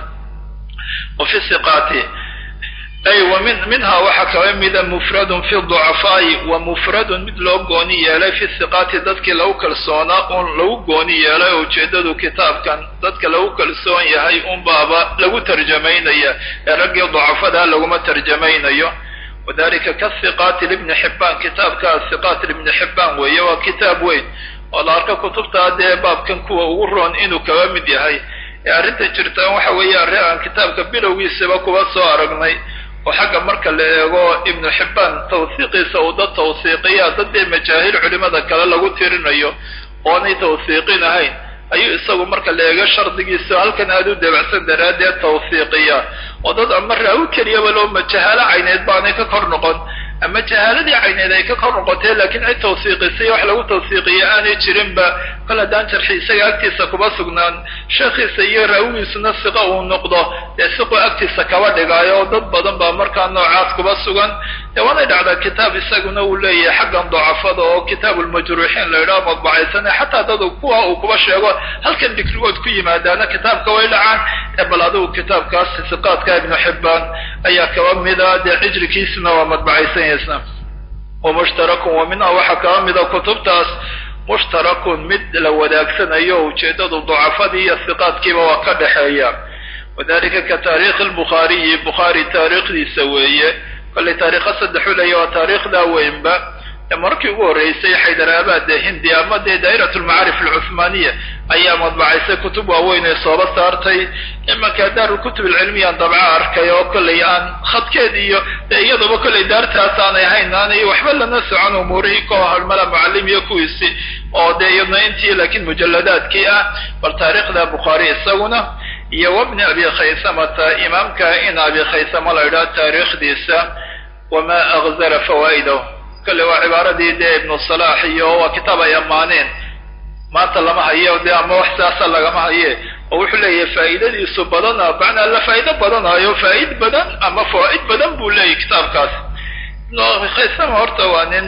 wa fi siqaati ay wa min minhaa waxaa kaba mida mufradun fi ducafaa'i wa mufradun mid loo gooni yeelay fi siqaati dadkii lagu kalsoonaa un lagu gooni yeelay oo ujeedadu kitaabkan dadka lagu kalsoon yahay unbaaba lagu tarjamaynaya ee raggii ducafadaa laguma tarjamaynayo wadalika kasiqaati libni xibbaan kitaabka siqaat libni xibbaan weeye waa kitaab weyn oo la arka kutubtaa dee baabkan kuwa ugu roon inuu kaba mid yahay ee arrinta jirtaan waxa weeye arrin aan kitaabka bilowgiisaba kuba soo aragnay oo xagga marka la eego ibnu xibbaan tawsiiqiisa uu dad tawsiiqiya dad dee majaahil culimada kale lagu tirinayo oonay tawsiiqin ahayn ayuu isagu marka la eego shardigiisa halkan aada u dabacsan daraaddeed tawsiiqiya oo dad ama raawi keliyaba loo majahaalo cayneed baanay ka kor noqon ama jahaaladii cayneed ay ka kor noqotee laakiin cid tawsiiqisay wax lagu tawsiiqiya aanay jirinba kol haddaan jarxi isaga agtiisa kuba sugnaan sheekhiisa iyo raawigiisuna siqa uu noqdo dee siqu agtiisa kaba dhigaayo oo dad badan baa markaa noocaas kuba sugan dee waanay dhacdaa kitaab isaguna uu leeyahay xaggan ducafada oo kitaab ulmajruuxiin la yidhaho madbacaysane xataa dad kuwa uu kuba sheego halkan dikrigood ku yimaadaana kitaabka way dhacaan ee bal adigu kitaabkaas siqaadka ibnu xibbaan ayaa kaba mida dee cijrikiisuna waa madbacaysan yahisna wa mushtarakun wa minha waxaa kaba mida kutubtaas mushtarakun mid la wadaagsanayo ujeedadu ducafadii iyo siqaadkiiba waa ka dhexeeya wadalika ka taariikhi lbukhaariyi bukhaari taariikhdiisa weeye kollay taariikha saddex u leeya waa taariikhdaa weynba markii ugu horreysay xaydaraabad ee hindi ama dee daa'irat lmacaarif alcuhmaaniya ayaa madbacaysay kutub waaweyn ee sooba saartay imanka daarulkutub alcilmiyan dabca arkay oo kollay aan khadkeed iyo dee iyaduba kollay daartaas aanay ahayn aanay waxba lana socon umuurihii koo halmala mucallim iyo kuwiisi oo dee iyadna intii laakiin mujalladaadkii ah bal taariikhda bukhaari isaguna iyo wabni abi khaysamata imaamka in abi khaysama la idhaha taariikhdiisa wama akzara fawaa'idahu kale waa cibaaradii dee ibnu salaax iyo waa kitaab ay ammaaneen maanta lama hayo dee ama wax saasa lagama haye oo wuxuu leeyahay faa'iidadiisu badana macnaa la faa'iido badanayo faa'id badan ama fawaa'id badan buu leeyahy kitaabkaas ibnu abi khaysama horta waa nin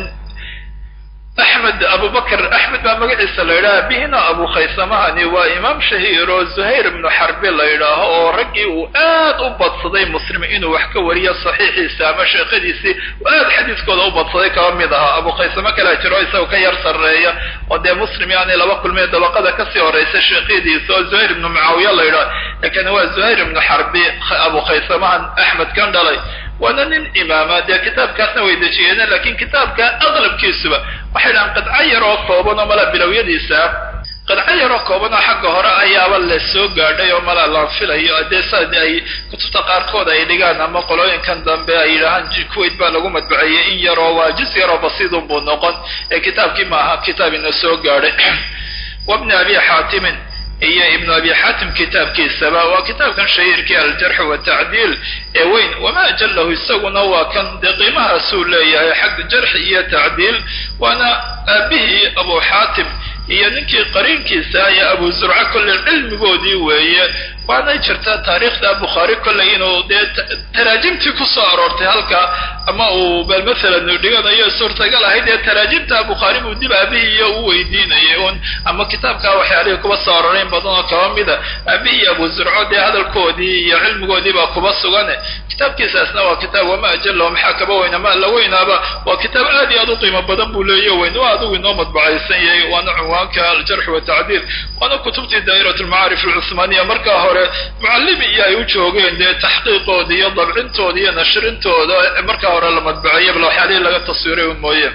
axmed abubakr axmed baa magaciisa la yidhaha bihina abu khaysamahani waa imaam shahiir oo zuhayr ibnu xarbi la yidhaaho oo raggii uu aad u badsaday muslim inuu wax ka wariyo saxiixiisa ama sheekhadiisii uu aad xadiiskooda u badsaday kaba mid ahaa abu khaysame kalea jiro isaga ka yar sarreeya oo dee muslim yaanay laba kulmee dabaqada kasii horeysa sheekhadiisa oo zuhayr ibnu mucaawiya la yidhaha laakiin waa zuhayr ibnu xarbi abu khaysamahan axmed kan dhalay waana nin imaama dee kitaabkaasna way dejiyeen lakin kitaabka aqlabkiisuba waxay dhahaan qidco yar oo kooban oo mala bilowyadiisa qidco yar oo kooban oo xagga hore ayaaba la soo gaadhay oo mala la filayo dee saad ay kutubta qaarkood ay dhigaan ama qolooyinkan dambe ay yidhahaan kuwait baa lagu madbaceeyey in yaroo waa juz yaroo basiidun buu noqon ee kitaabkii maaha kitaab ina soo gaadhay wabni abi xaatimin iyo ibnu abi xaatim kitaabkiisaba waa kitaabkan shahiirkii aljarx watacdiil ee weyn wama ajalahu isaguna waa kan dee qiimahaasuu leeyahay xagga jarxi iyo tacdiil waana aabihii abu xaatim iyo ninkii qariinkiisa iyo abu zurca kolley cilmigoodii weeye waanay jirtaa taariikhda bukhaari kolley inuu dee taraajimtii kusoo aroortay halka ama uu bal masalan dhiganayo suurtagal ahayd dee taraajimta bukhaari buu dib aabihii iyo u weydiinayay un ama kitaabkaa waxyaalihii kuba soo aroreyn badan oo kaba mida aabihii iyo abu zurco dee hadalkoodii iyo cilmigoodii baa kuba sugane kitaabkiisaasna waa kitaab wama ajalo maxaa kaba weyna ma la weynaaba waa kitaab aad iyo aad u qiimo badan buu leeya weyn waa adigu inoo madbacaysan yahay waana cunwaanka aljarx watacdiil waana kutubtii daa'irat lmacaarif alcuhmaaniya markaa hore mucallimi iyo ay u joogeen dee taxqiiqooda iyo dabcintooda iyo nashrintooda markaa hore la madbaceeya bal waxyaalihii laga taswiiray un mooye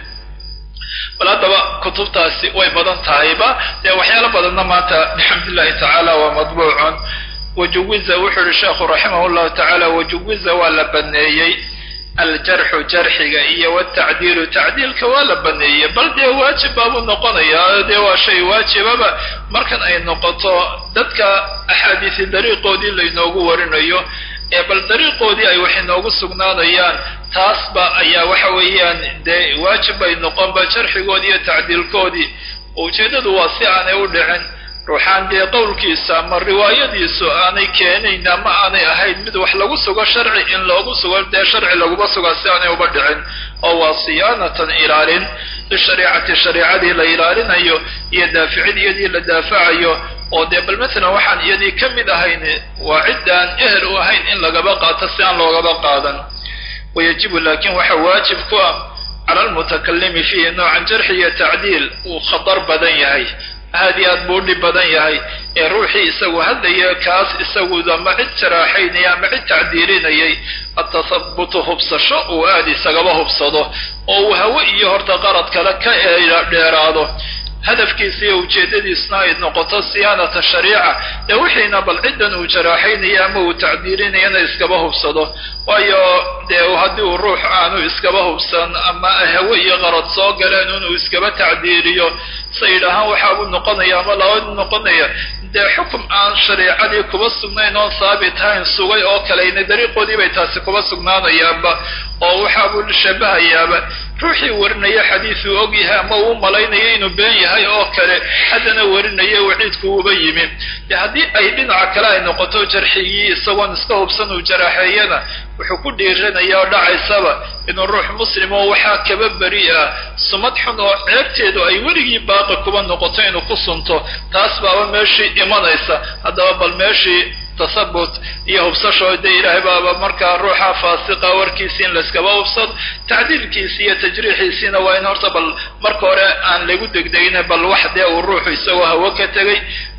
bal haddaba kutubtaasi way badan tahayba dee waxyaalo badanna maanta bixamdillahi tacaala waa madbuucun wajuwiza wuxuu yihi sheekhu raximah llahu tacaala wajuwiza waa la baneeyey aljarxu jarxiga iyo watacdiilu tacdiilka waa la baneeyey bal dee waajib baabuu noqonayaa dee waa shay waajibaba markan ay noqoto dadka axaadiisi dariiqoodii laynoogu warinayo ee bal dariiqoodii ay wax inoogu sugnaanayaan taasba ayaa waxa weeyaan dee waajib bay noqonba jarxigoodii iyo tacdiilkoodii ujeeddadu waa si aanay u dhicin ruuxaan dee qowlkiisa ama riwaayadiisu aanay keenayn ama aanay ahayn mid wax lagu sugo sharci in loogu sugo dee sharci laguma sugaa si aanay uba dhicin oo waa siyaanatan ilaalin lishariicati shariicadii la ilaalinayo iyo daaficid iyadii la daafacayo oo dee bal masalan waxaan iyadii ka mid ahayn waa ciddaan ehel u ahayn in lagaba qaato si aan loogaba qaadan wayajibu laakin waxa waajib ku ah cala almutakalimi fiihi noocan jarxi iyo tacdiil uu khatar badan yahay aad iyo aad buu dhib badan yahay ee ruuxii isagu hadlaya kaas isagu ama cid jaraaxaynaya ama cid tacdiilinayay atahabutu hubsasho uu aad isagaba hubsado oo uu hawe iyo horta qarad kale ka dheeraado hadafkiisa iyo ujeeddadiisna ay noqoto siyaanata shariica dee wixiina bal ciddan uu jaraaxaynaya ama uu tacdiilinayana iskaba hubsado waayo dee haddii uu ruux aanu iskaba hubsan ama hawe iyo qarad soo galeen inuu iskaba tacdiiliyo sayidhahaan waxaabuu noqonaya ama labadu noqonaya dee xukum aan shariicadii kuba sugnayn oon saabit hayn sugay oo kaleyna dariiqoodii bay taasi kuba sugnaanayaanba oo waxaabuu shabahayaaba ruuxii warinaya xadiisuu og yahay ama uu malaynayo inuu been yahay oo kale haddana warinaya waciidku uba yimi de haddii ay dhinaca kale ay noqoto jarxigii isagoon iska hubsan uu jaraaxeeyana wuxuu ku dhiiranaya oo dhacaysaba inuu ruux muslim oo waxaa kaba beri ah sumad xun oo ceebteedu ay weligii baaqi kuba noqoto inuu ku sunto taas baaba meeshii imanaysa haddaba bal meeshii tasabut iyo hubsasho dee ilaahay baaba markaa ruuxa faasiqa warkiisii in layskaba hubsado tacdiilkiisi iyo tajriixiisiina waa in horta bal marka hore aan lagu degdegin bal wax dee uu ruuxu isagoo hawo ka tegay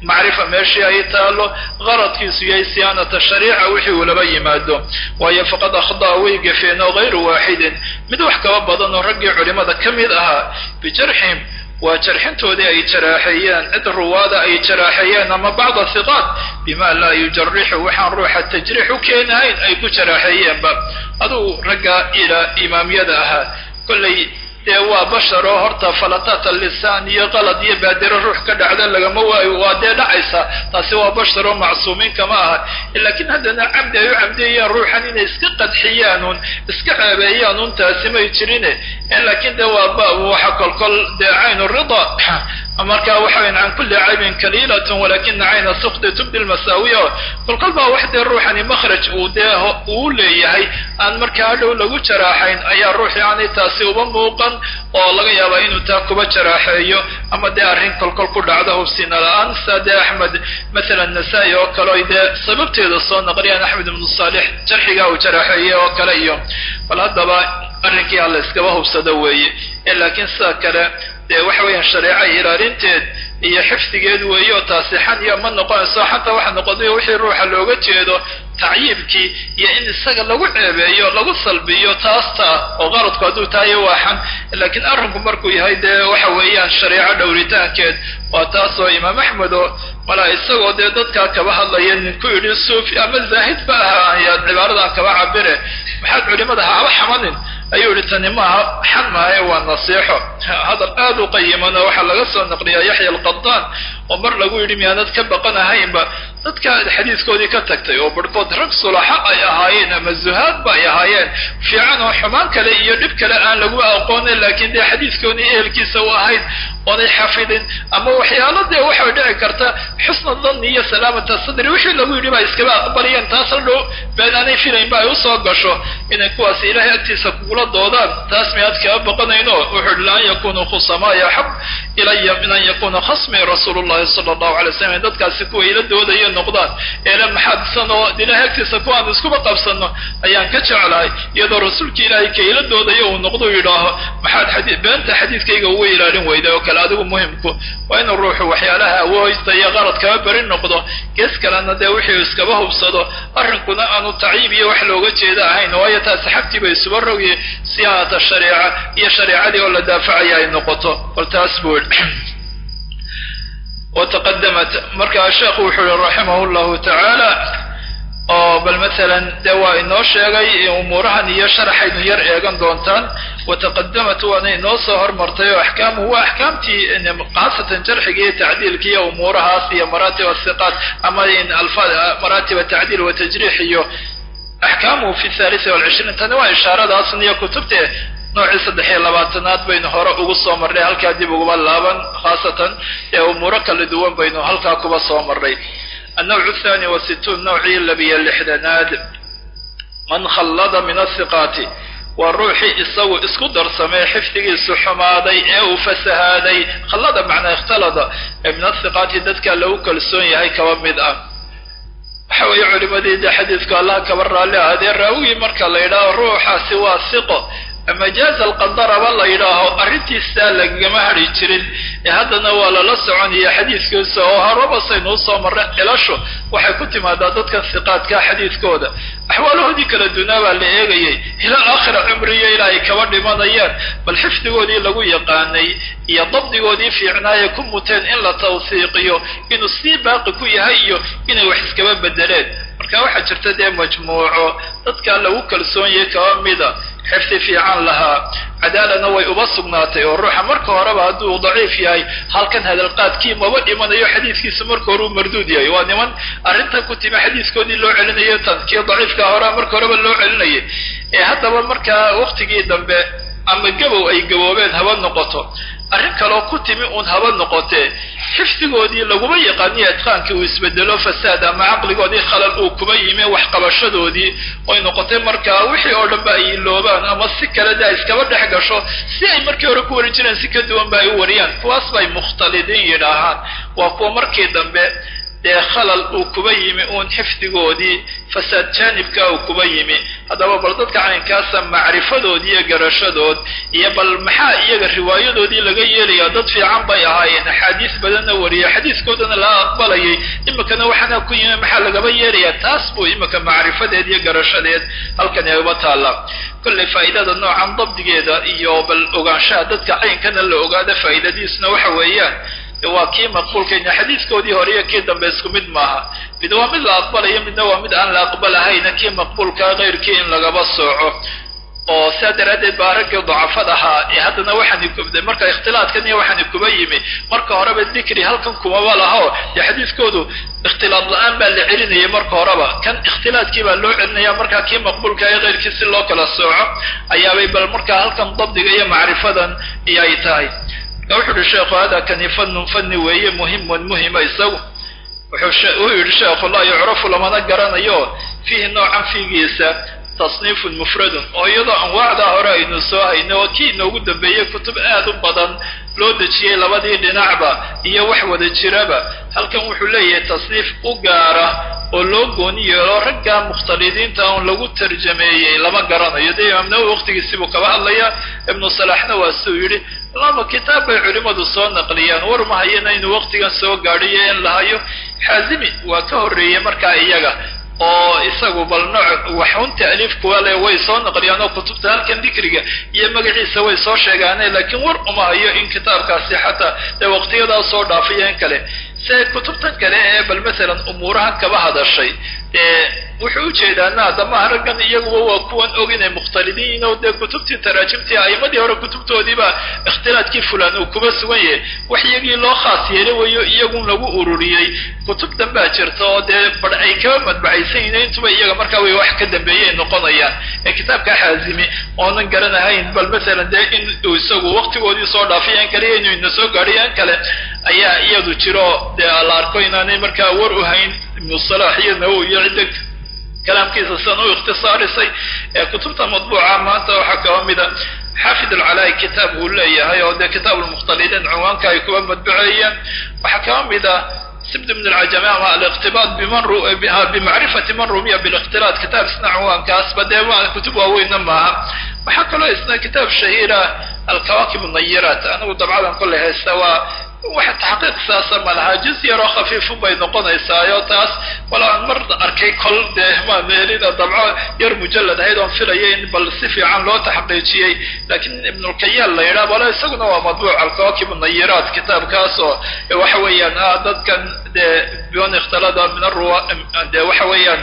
macrifa meeshii ay taalo qaradkiisu yahay siyaanata shariica wixii uu laba yimaado waayo faqad akhdaa way gafeen oo hayru waaxidin mid wax kaba badan oo raggii culimada ka mid ahaa bijarxihim waa jarxintoodii ay jaraaxeeyeen cid ruwaada ay jaraaxeeyeen ama bacda hiqaat bima laa yujarixu waxaan ruuxa tajriix u keenahayn ay ku jaraaxeeyeenba aduu ragga ila imaamyada ahaa kollay dee waa bashar oo horta falataat lisaan iyo qalad iyo baadiro ruux ka dhacda lagama waayo waa dee dhacaysa taasi waa bashar oo macsuumiin kama aha laakiin haddana camdi ay u camdiyayaan ruuxan inay iska qadxiyaan un iska ceebeeyaan un taasi may jirine laakiin de waa waxa kolkol dee caynu rida marka waxa weyan can kulli caybin kaliilatun walakina cayna sukti tubdi lmasaawiya kolkol baa wax dee ruuxani makhraj uu dee uu leeyahay aan markaa hadhow lagu jaraaxayn ayaa ruux yani taasi uba muuqan oo laga yaabaa inuu taa kuba jaraaxeeyo ama dee arrin kolkol ku dhacda hubsina la-aan saa dee axmed mathalan nasaa-i oo kale oy dee sababteeda soo naqliyaan axmed ibnu saalix jarxigaa uu jaraaxeeyey oo kale iyo bal haddaba arrinkii alla iskaba hubsado weeye laakiin sida kale dee waxa weeyaan shareeca ilaalinteed iyo xifdigeed weeye oo taasi xan iyo ma noqonayso xataa waxa noqoday wixii ruuxa looga jeedo tacyiibkii iyo in isaga lagu ceebeeyo lagu salbiyo taasta oo qaradku hadduu tahayo waa xan laakiin arrinku markuu yahay dee waxa weeyaan shareeco dhowritaankeed waa taas oo imaam axmed oo malaa isagoo dee dadkaa kaba hadlaya ninku yidhi suufi ama zaahid ba aha ayaad cibaaradan kaba cabire maxaad culimada haba xamanin ayuu yihi tani maaha xan maahae waa nasiixo hadal aad u qayiman oo waxaa laga soo naqliyaa yaxya alqadaan oo mar lagu yidhi miyaanad ka baqan ahaynba dadka xadiiskoodii ka tagtay oo barhkood rag sulaxa ay ahaayeen ama zuhaad ba ay ahaayeen fiican oo xumaan kale iyo dhib kale aan lagu aqoonin laakiin dee xadiiskoodii ehelkiisa u ahayd oonay xafidin ama waxyaalo dee waxay dhici karta xusna danni iyo salaamata sadri wixii lagu yidhi baa iskaba aqbalayeen taas hadhow been aanay filaynba ay usoo gasho inay kuwaasi ilaahay agtiisa kugula doodaan taas miyaad kaba baqanayno wuxuu ihi laan yakunuu khusamaaya axab ilaya min an yakuna khasmii rasuulu llahi sala allahu alay slam dadkaasi kuwa ila doodaya noqdaan eele maxaadsan oo ilaahay agtiisa kuwaan iskuba qabsano ayaan ka jeclahay iyadoo rasuulka ilaahay ka ila doodaya uu noqdo yidhaaho maxaad beenta xadiidkayga uga ilaalin weyda oo kale adigu muhimku waa inuu ruuxu waxyaalaha awooysta iyo qarad kaba beri noqdo gees kalena dee wixii iskaba hubsado arrinkuna aanu tacyiib iyo wax looga jeeda ahayn waayo taasi xagtii bay isuba rogye siyaanata shareeca iyo shareecadii oo la daafacaya ay noqoto bal taas buu wataqadamat markaa sheekhu wuxuu yihi raximah llahu tacaala oo bal masalan dee waa inoo sheegay umuurahan iyo sharaxaynu yar eegan doontaan wataqadamat waana inoo soo hormartay oo axkaamuhu waa axkaamtii khaasatan jarxiga iyo tacdiilka iyo umuurahaas iyo maraatib asiqaat ama maraatib tacdiil wa tajriix iyo axkaamuhu fi thalith walcishriin tani waa ishaaradaasn iyo kutubte noocii saddex iyo labaatanaad baynu hore ugu soo marnay halkaa dib uguma laaban khaasatan ee umuuro kala duwan baynu halkaa kuba soo marnay النوع الثاني والستون نوعي لبي اللحدناد من خلد من الثقات والروحي isagu isku darsamay xifdigiisu xumaaday ee uu fasahaaday khallada macnaa ikhtalada ee min athiqaati dadka lagu kalsoon yahay kaba mid ah waxa weeye culimadii de xadiidku allah kaba raalli ahaadee raawigii marka la yidhaaho ruuxaasi waa siqo ama jaaza alqadaraba la yidhaaho arrintiisaa lagagama hadhi jirin ee haddana waa lala soconaya xadiidkiisa oo horaba saynuu soo marra cilasho waxay ku timaadaa dadka hiqaadka xadiidkooda axwaalahoodii kala dunaa baa la eegayay ilaa aakhira cumriyo ilaa ay kaba dhimanayaan bal xifdigoodii lagu yaqaanay iyo dabdigoodii fiicnaaye ku muteen in la tawsiiqiyo inuu sii baaqi ku yahay iyo inay wax iskaba bedeleen marka waxaa jirta dee majmuuco dadka lagu kalsoon yahay kaba mida xifdi fiican lahaa cadaalana way uba sugnaatay oo ruuxa marka horeba hadduu daciif yahay halkan hadalqaadkii maba dhimanayo xadiiskiisa marka hore uu marduud yahay waa niman arrintan ku timi xadiiskoodii loo celinayo tan kii daciifka hore marka horeba loo celinayay ee haddaba markaa waktigii dambe ama gabow ay gaboobeen haba noqoto arrin kaloo ku timi uun haba noqotee xifdigoodii laguma yaqaaniyo itqaankii uu isbedelo fasaad ama caqligoodii khalal uu kuba yimi waxqabashadoodii oy noqotay markaa wixii oo dhan ba ay iloobaan ama si kale de ay iskaba dhex gasho si ay markii hore ku wari jireen si ka duwan ba ay u wariyaan kuwaas bay mukhtalidiin yidhaahaan waa kuwa markii dambe dee khalal uu kuba yimi uun xifdigoodii fasaad jaanibka uu kuba yimi haddaba bal dadka caynkaasa macrifadood iyo garashadood iyo bal maxaa iyaga riwaayadoodii laga yeelaya dad fiican bay ahaayeen axaadiis badanna wariya xadiiskoodana la aqbalayay imikana waxaana ku yimi maxaa lagaba yeelaya taas buu imika macrifadeed iyo garashadeed halkan uba taalla kollay faa'idada noocan dabdigeeda iyo bal ogaanshaha dadka caynkana la ogaada faa'idadiisna waxa weeyaan waa kii maqbuulkayna xadiiskoodii hore iyo kii dambe isku mid maaha mid waa mid la aqbalayo midna waa mid aan la aqbalahayna kii maqbuulkaa kayrkii in lagaba sooco oo sidaa daraaddeed baa raggii dacafad ahaa ee haddana waxaani marka ikhtilaadkan iyo waxaani kuba yimi marka horeba dikri halkan kumaba laho dee xadiiskoodu ikhtilaad la-aan baa la celinayay marka horeba kan ikhtilaadkii baa loo celinaya markaa kii maqbuulka ee kayrkii si loo kala sooco ayaabay bal markaa halkan dabdiga iyo macrifadan iyo ay tahay wuxu uhi sheekhu hada kani fanun fani weeye muhimun muhima isagu wuxuu yidhi sheekhu laa yucrafu lamana garanayo fiihi noocan fiigiisa tasniifun mufradun oo iyadoo anwaacdaa hore aynu soo hayno oo kii inoogu dambeeyey kutub aad u badan loo dejiyey labadii dhinacba iyo wax wada jiraba halkan wuxuu leeyahay tasniif u gaara oo loo gooni yeelo ragga mukhtalidiinta on lagu tarjameeyey lama garanayo dee imaam nawowi waqtigiisibuu kaba hadlaya ibnu salaxna waa suu yidhi laba kitaab bay culimmadu soo naqliyaan war ma hayana inuu waqtigan soo gaadhiyo in lahayo xaazimi waa ka horreeyey markaa iyaga oo isagu bal nooc waxun ta'liif kuwa le way soo naqliyaan oo kutubta halkan dikriga iyo magaciisa way soo sheegaane laakiin war uma hayo in kitaabkaasi xataa dee waqtiyadaa soo dhaafiyo in kale se kutubtan kale ee bal masalan umuurahan kaba hadashay ee wuxuu ujeedaana damaha raggan iyaguba waa kuwan og inay mukhtalidiin oo dee kutubtii taraajimtii a'imadii hore kutubtoodiiba ikhtilaadkii fulan uu kuba sugan yahay wax iyagii loo khaas yeelo wayo iyagun lagu ururiyey kutub danbaa jirta oo dee bar ay kaba madbacaysan yihiin intuba iyaga markaa way wax ka dambeeyay noqonayaan ee kitaabka xaazimi oonan garanahayn bal masalan dee in uu isagu waqtigoodii soo dhaafay an kale inuu ina soo gaadhay an kale ayaa iyadu jiro dee la arko inaanay markaa war u hayn ibnu salax iyo nawowi iyo cidda kalaamkiisa sidan u ikhtisaarisay ee kutubta madbuuca maanta waxaa kaba mida xaafid alcalaa'i kitaab uu leeyahay oo dee kitaab lmukhtalidiin cinwaanka ay kuba madbuceeyeen waxaa kaba mida sibd min alcajami ama aliqtibaad biman bimacrifati man rumiya bilikhtilaat kitaab isna cinwaankaasba dee ma kutub waaweynna maaha waxaa kaloo isna kitaab shahiira alkawaakib nayiraat anigu dabcadan kolley haysta waa waxa taxqiiq saasa ma lahaa juz yaroo khafiifun bay noqonaysaayo taas wala aan mar arkay kol dee ma meelida dabco yar mujallad ahayd oon filaya in bal si fiican loo taxqiijiyey laakiin ibnulkayaal la yidhaha bale isaguna waa madbuuc alkawaakib nayiraat kitaabkaas oo waxa weeyaan ah dadkan dee bion ikhtalada min arua dee waxa weeyaan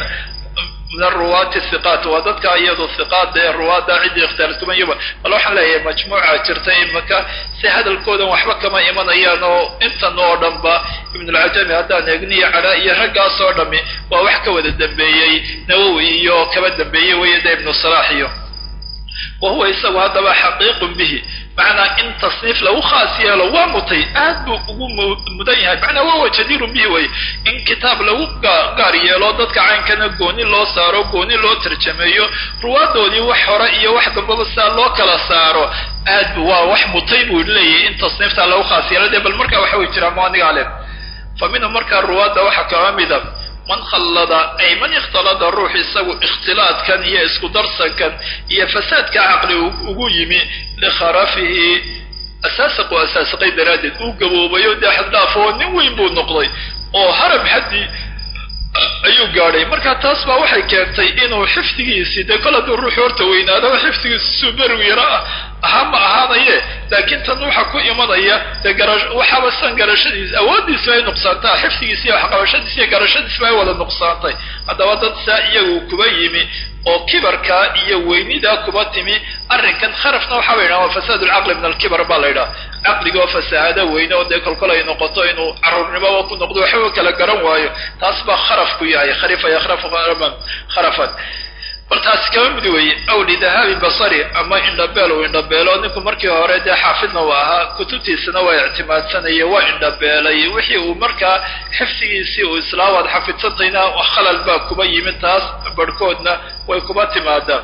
min aruwaati hiqaat waa dadka iyadu hiqaada ee ruwaada ciddii ikhtilaadkumayaba bal waxaan leeyahay majmuuca jirta imaka si hadalkoodan waxba kama imanayaan oo intan oo dhanba ibnulcajami haddaan eegniyo calaa iyo raggaas oo dhami waa wax ka wada dambeeyey nawowi iyo kaba dambeeyey weeye de ibnu salaax iyo wa huwa isagu haddaba xaqiiqun bihi macnaa in tasniif lagu khaas yeelo waa mutay aad buu ugu mudan yahay macnaa waa wa jadiirun bihi wey in kitaab lagu gaar yeelo dadka caynkana gooni loo saaro gooni loo tarjameeyo ruwaadoodii wax hore iyo wax dambaba sidaa loo kala saaro aad bu waa wax mutay buu leeyahay in tasniiftaa lagu khaas yeelo dee bal markaa waxa way jiraan muaniga le fa minhu markaa ruwaadda waxaa kaba mida man khallada ay man ikhtalada ruux isagu ikhtilaadkan iyo isku darsankan iyo fasaadka caqli ugu yimi likharafihi asaasaqu asaasaqay daraaddeed uu gaboobayo dee xaddhaaf oo nin weyn buu noqday oo harab xaddii ayuu gaadhay marka taas baa waxay keentay inuu xifdigiisii dee kol hadduu ruux horta weynaadaba xifdigiisi suu berigu yaro ah ahaa ma ahaanaye laakiin tan waxa ku imanaya dee gara waxaaba san garashadiis awooddiisba ay nuqsaantaa xifdigiisi iyo waxqabashadiis iyo garashadiisba ay wada nuqsaantay haddaba dad saa iyagu kuba yimi oo kibarka iyo weynidaa kuba timi arrinkan kharafna waxaa la yidhaha waa fasaad lcaqli min alkibar baa la yidhaha caqligoo fasaahada weyne oo dee kolkol ay noqoto inuu caruurnimoba ku noqdo waxba kala garan waayo taas baa kharaf ku yahay kharifa yakhrafu kharafan bal taasi kama mid weeye aw lidahaabi basari ama indhabeel uu indhabeelo ninku markii hore dee xaafidna uu ahaa kutubtiisana waa ictimaadsanaya waa indhabeelay wixii uu markaa xifdigiisii uu islaawaad xafidsantayna khalal baa kuba yimid taas barhkoodna way kuba timaadaa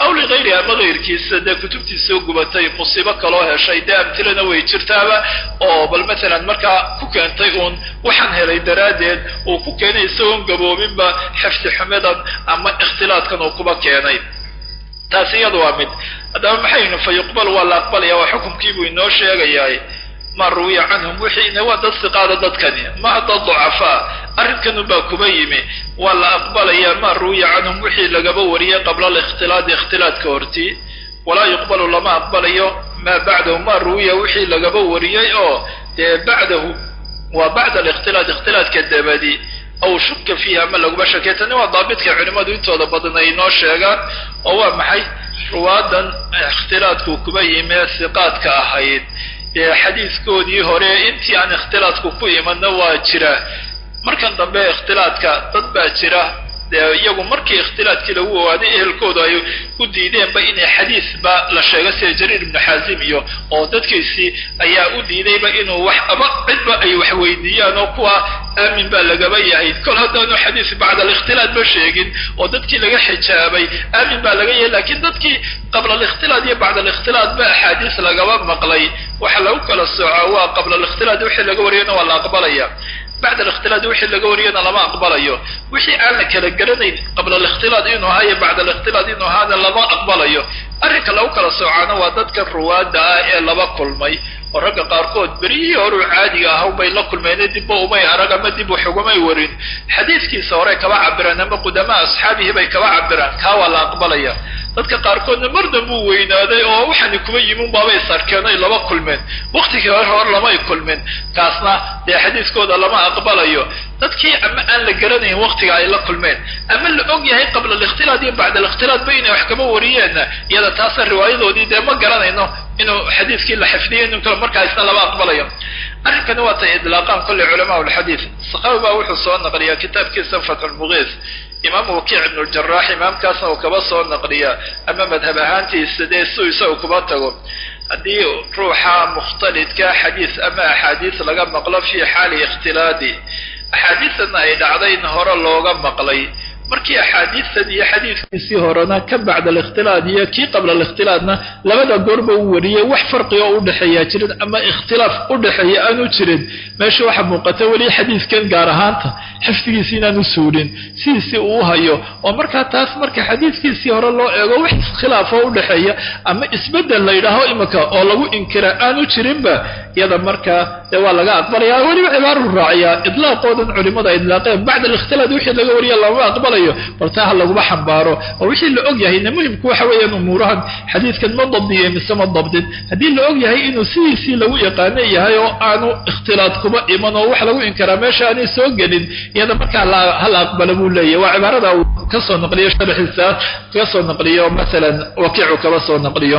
aw ligayrihi ama kayrkiisa dee kutubtii soo gubatay musiibo kaloo heshay dee amtilana way jirtaaba oo bal matalan markaa ku keentay uun waxaan helay daraaddeed uu ku keenay isagoon gaboobinba xifdi xumidan ama ikhtilaadkan uu kuba keenay taasi iyada waa mid haddaba maxaynu fa yuqbal waa la aqbalaya waa xukumkiibuu inoo sheegayaa ma ruwiya canhum wixii waa dad siqaada dadkani ma dad ducafaa arrinkanu baa kuba yimi waa la aqbalaya ma ruwiya canhum wixii lagaba wariyay qabla alikhtilaadi ikhtilaadka hortii walaa yuqbalu lama aqbalayo maa bacdahu ma ruwiya wixii lagaba wariyey oo dee bacdahu waa bacda alikhtilaad ikhtilaadka dabadi aw shuka fiihi ama laguma shakey tani waa daabitka culimadu intooda badan ay inoo sheegaan oo waa maxay ruwaadan ikhtilaadku kuba yimi ee siqaadka ahayd dee xadiiskoodii hore intii aan ikhtilaadku ku imanna waa jira markan dambe ikhtilaadka dad baa jira dee iyagu markii ikhtilaadkii lagu ogaaday ehelkoodu ay u diideenba inay xadiisba la sheego sida jariir ibnu xaazim iyo oo dadkiisii ayaa u diidayba inuu wax ama cidba ay wax weydiiyaan oo kuwa aamin baa lagaba yahay kol haddaanu xadiis bacda alikhtilaad ba sheegin oo dadkii laga xijaabay aamin baa laga yahay lakiin dadkii qabla alikhtilaad iyo bacda alikhtilaad ba axaadiis lagaba maqlay waxa lagu kala soocaa waa qabla alikhtilaad wixii laga wariyana waa la aqbalaya bacda alikhtilaad wixii laga wariyana lama aqbalayo wixii aan la kala garanayn qabla alikhtilaad inuu ahaa iyo bacda alikhtilaad inuu ahaana lama aqbalayo arrinka lagu kala soocaana waa dadka ruwaadda ah ee laba kulmay oo ragga qaarkood berihii horuu caadiga ahaw bay la kulmeene dibba umay arag ama dib wax ugumay warin xadiiskiisa horey kaba cabiraan ama qudamaa asxaabihi bay kaba cabiraan kaa waa la aqbalaya dadka qaarkoodna mar dambuu weynaaday oo waxaani kuba yimin baabay sarkeen ay laba kulmeen waktigii hore hor lamay kulmin kaasna dee xadiiskooda lama aqbalayo dadkii ama aan la garanayn waktiga ay la kulmeen ama la og yahay qabla alikhtilaad iyo bacda alikhtilaad ba inay wax kaba wariyeenna iyada taasa riwaayadoodii dee ma garanayno inuu xadiiskii la xifdiyo inu kale markaa isna lama aqbalayo arrinkani waa tay idlaaqaan kolley culamaa lxadiid sakaawi baa wuxuu soo naqliyaa kitaabkiisa fatxulmugiis imaamu wakiic ibnu ljarax imaamkaasna uu kaba soo naqliyaa ama madhab ahaantiisa dee su isagu kuba tago haddii ruuxa mukhtalidka xadiis ama axaadiis laga maqlo fii xaali ikhtilaadi axaadiistana ay dhacday in hore looga maqlay markii axaadiistan iyo xadiiskiisii horena ka bacda alikhtilaad iyo kii qabla alikhtilaadna labada goorba u wariyey wax farqiga oo udhexeeyaa jirin ama ikhtilaaf udhexeeya aanu jirin meesha waxaa muuqata weli xadiiskan gaar ahaanta xifdigiisi inaanu suulin sidiisii uu hayo oo markaa taas marka xadiiskiisii hore loo eego wax iskhilaafoo udhexeeya ama isbedel la yidhaaho imika oo lagu inkira aanu jirinba iyada markaa dee waa laga aqbalaya weliba cibaaru raaciyaa idlaaqoodan culimada idlaaqeen bacda alikhtilaad wixii laga wariya lama aqbalayo bal taa ha laguma xambaaro oo wixii la og yahayna muhimku waxa weeyaan umuurahan xadiidkan ma dabdiye mise ma dabdin haddii la og yahay inuu sidiisii lagu yaqaano yahay oo aanu ikhtilaad kuba iman oo wax lagu inkaraa meesha aanay soo gelin iyada markaa hala aqbalo buu leeyahy waa cibaarada uu kasoo naqliyo sharxiisa kasoo naqliyo masalan wakiicu kaba soo naqliyo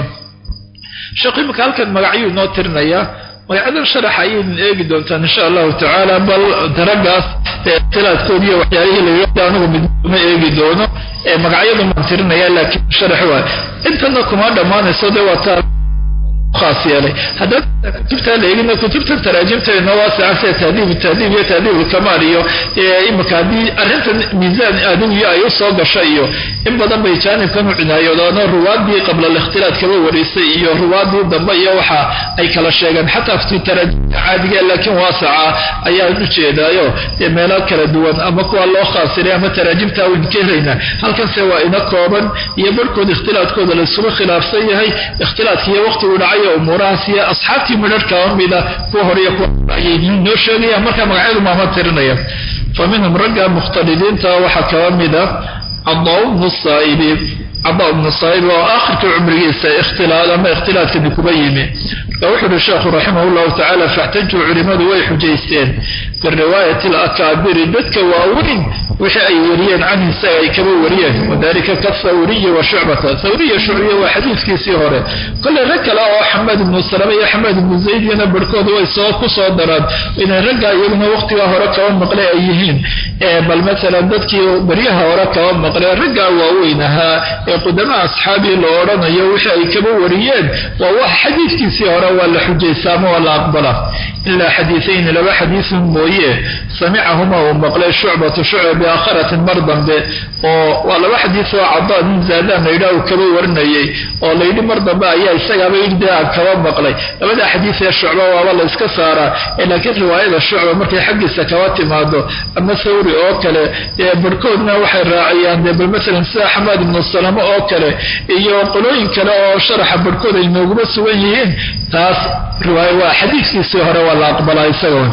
sheekh imika halkan magacyuu inoo tirinaya magacyadan sharax ayaynan eegi doontaan insha allahu tacaala bal daragaas ikhtilaadkood iyo waxyaalihii layidhahda anigu midma eegi doono magacyadu maan tirinaya laakiin sharax waay intana kuma dhammaanayso dee waa taa khaas yeelay haddaan kutubtaa la eegina kutubta taraajimteedna waasica sida tahdiib tahdiib iyo tahdiib ulkamaal iyo imika haddii arrintan miisaan adugiyo ay usoo gasha iyo in badan bay jaanibkan u cinaayoodaan ruwaadii qabla alikhtilaad kaba wareysay iyo ruwaadii dambe iyo waxa ay kala sheegeen xataa fi taraajimta caadiga laakiin waasica ayaan u jeedaayo dee meelo kala duwan ama kuwa loo khaasiray ama taraajimta wayn ka helaynaa halkanse waa ina kooban iyo barhkood ikhtilaadkooda laisugu khilaafsan yahay ikhtilaadka iyo waqti uu dhacay umuurahaas iyo asxaabtii midharh kaba mida kuwa hore iyo kuwa ayay noo sheegayaan markaa magacyadu maama tirinaya fa minhum ragga mukhtalidiinta waxaa kaba mida cadaa bnu saa'ibi cadaa bnu saa'ib oo aakhirka cumrigiisa ikhtilaad ama ikhtilaadkani kuba yimi marka wuxu uhi sheekhu raximah llahu tacaala faxtajuu culimadu way xujaysteen biriwaayati alakaabiri dadka waaweyn wixii ay wariyeen canhu isaga ay kaba wariyeen wadalika kathawriyi wa shucbata thawriya shucbiya waa xadiiskiisii hore kolley rag kale oo xamed ibnu salama iyo xamed ibnu zaydiyana barhkooda way soo ku soo daraan inay ragga iyaguna waqtigaa hore kaba maqle ay yihiin bal masalan dadkii baryaha hore kaba maqle raggaa waaweyn ahaa ee qudama asxaabii la odhanayo wixii ay kaba wariyeen waa wax xadiiskiisii hore waa la xujaysa ama waa la aqbala ilaa xadiiayni laba xadiisun mooye samicahuma uu maqlay shucbatu shucba biaakharatin mar dambe oo waa laba xadiis oo cadaa nin zaadaan layidhah uu kaba warinayay oo layidhi mar dambe ayaa isagaaba yidhi aan kaba maqlay labada xadiis ee shucba waaba la iska saaraa laakiin riwaayada shucba markay xaggiisa kaba timaado ama thawri oo kale barhkoodna waxay raaciyaan dee bal maalan sida xamaad ibnu salamo oo kale iyo qolooyin kale oo sharaxa barhkood ay nooguma sugan yihiin taas riwaaya waa xadiiskiisii hore waa la aqbalaa isaga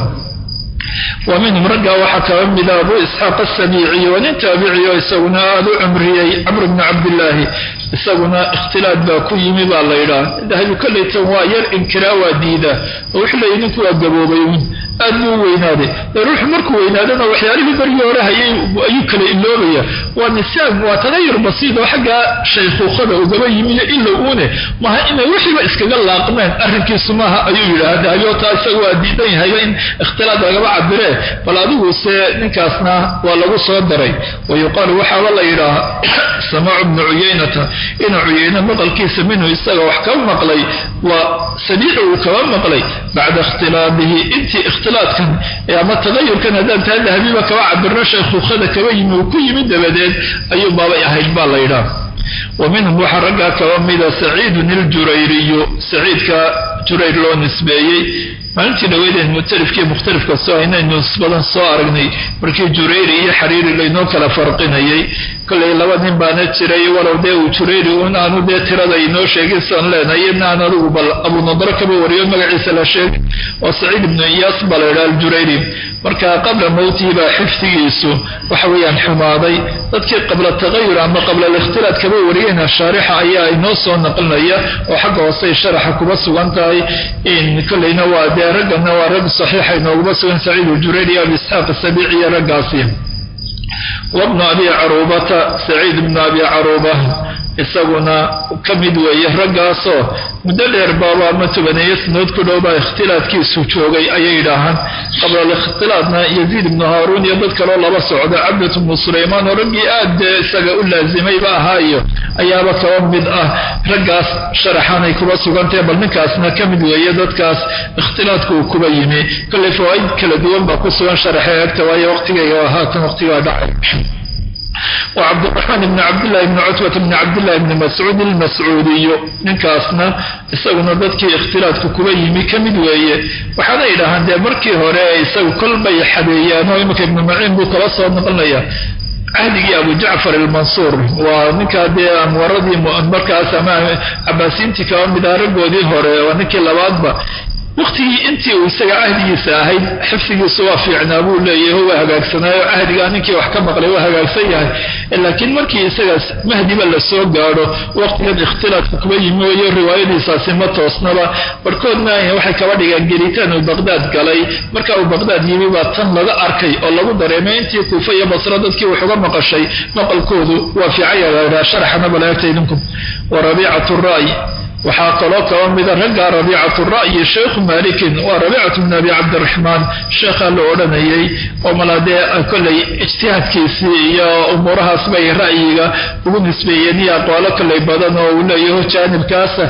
wa minhum raggaa waxaa kaba mida abu isxaaq asabiiciy waa nin taabiciyo isaguna aada u cumriyey camr bnu cabdillaahi isaguna ikhtilaad baa ku yimi baa la yidhaah dahabi kollaytan waa yar inkiraa waa diida oo wuxuu leeyay ninku waa gaboobay un aad buu u weynaaday dee ruuxu markuu weynaadana waxyaalihii bargii hore hayay ayuu kala iloobaya waa nisaam waa tagayur basiid oo xaggaa shaykhuukhada ugaba yimiyo ila uune maha inay wixiiba iskaga laaqmeen arrinkiisu maaha ayuu yidhaha dahabiyo taa isaga waa diidan yahayba in ikhtilaad lagaba cabiree bal adigu se ninkaasna waa lagu soo daray wa yuqaalu waxaaba la yidhaaha samaacu bnu cuyaynata inuu cuyayno maqalkiisa minhu isaga wax ka maqlay waa samiicu uu kaba maqlay bacda ikhtilaabihi intii ikhtilaadkan ama tagayurkan haddaan taa dahabiba kaba cabirno shaykhuukhada kaba yimi uu ku yimi dabadeed ayuu baabay ahayd baa la yidhaah wa minhum waxaa raggaa kaba mida saciidun iljurayriyu saciidka jurayr loo nisbeeyey maalintii dhaweydeen mutalifkii mukhtalifka soo aynaynu badan soo aragnay markii jurayri iyo xariiri laynoo kala farqinayay kollay laba nin baana jiray walow dee uu jurayri un aanu dee tirada inoo sheegin saan leenahay iyadna aan adigu bal abunadaro kaba wariyo magaciisa la sheegay oo saciid ibnu iyaas baa la yidhaha aljurayri marka qabla mowtihi baa xifdigiisu waxa weeyaan xumaaday dadkii qabla tagayur ama qabla alikhtilaad kaba wariyeyna shaarixa ayaa inoo soo naqlinaya oo xagga hoosey sharaxa kuba sugan tahay in kollayna waa dee raggana waa rag saxiixa inooguma sugan saciid aljurayri iyo abi isxaaq asabiici iyo raggaasi wabnu abi caruubata saciid ibnu abi caruuba isaguna ka mid weeye raggaasoo muddo dheer baaba ama tobaneeyo sanood ku dhowbaa ikhtilaadkiisu joogay ayay yidhaahaan qabla alikhtilaadna yaziid ibnu haaruun iyo dad kaloo laba socda cabdat ibnu sulaymaan oo raggii aad dee isaga u laazimayba ahaayo ayaaba kaba mid ah raggaas sharaxanay kuba sugantahe bal ninkaasna ka mid weeye dadkaas ikhtilaadku uu kuba yimi kollay fawaaid kala duwan baa ku sugan sharaxee agta waayo waqtigayga haatan waqtigaa dhacay wcabdiraxmaan ibni cabdillahi bni cutbata bni cabdillahi bni mascuud ilmascuudiyu ninkaasna isaguna dadkii ikhtilaadku kuba yimi ka mid weeye waxaana yidhaahaan dee markii hore isagu kolbay xadeeyaan oo iminka ibnu maciin buu kala soo noqonaya cahdigii abu jacfar almansuur waa ninkaa dee amwaradii markaas ama cabaasiintii kaba mid ah raggoodii hore waa ninkii labaadba waqtigii intii uu isaga cahdigiisa ahayd xifdigiisu waa fiicnaa buu leeyahay waa hagaagsanaayo cahdigaa ninkii wax ka maqlay waa hagaagsan yahay laakiin markii isagaas mahdiba la soo gaadho waqtigan ikhtilaadka kuba yimi wayo riwaayadiisaasi ma toosnaba barhkoodna waxay kaba dhigeen gelitaan uu baqdaad galay marka uu baqdaad yimi baa tan laga arkay oo lagu dareemay intii kuufa iyo basro dadkii wax uga maqashay maqalkoodu waa fiicaya sharaxana balaagta idinku wa rabiicatu ra'y waxaa kaloo kaba mida ragga rabiicatu ra'yi sheikhu malikin waa rabiicatu bn abi cabdiraxmaan sheekhaa la odhanayay oo malaadee kollay ijtihaadkiisii iyo umuurahaas bay ra'yiga ugu nisbeeyeen iyo aqwaalo kollay badan oo uu leeyaho jaanibkaasa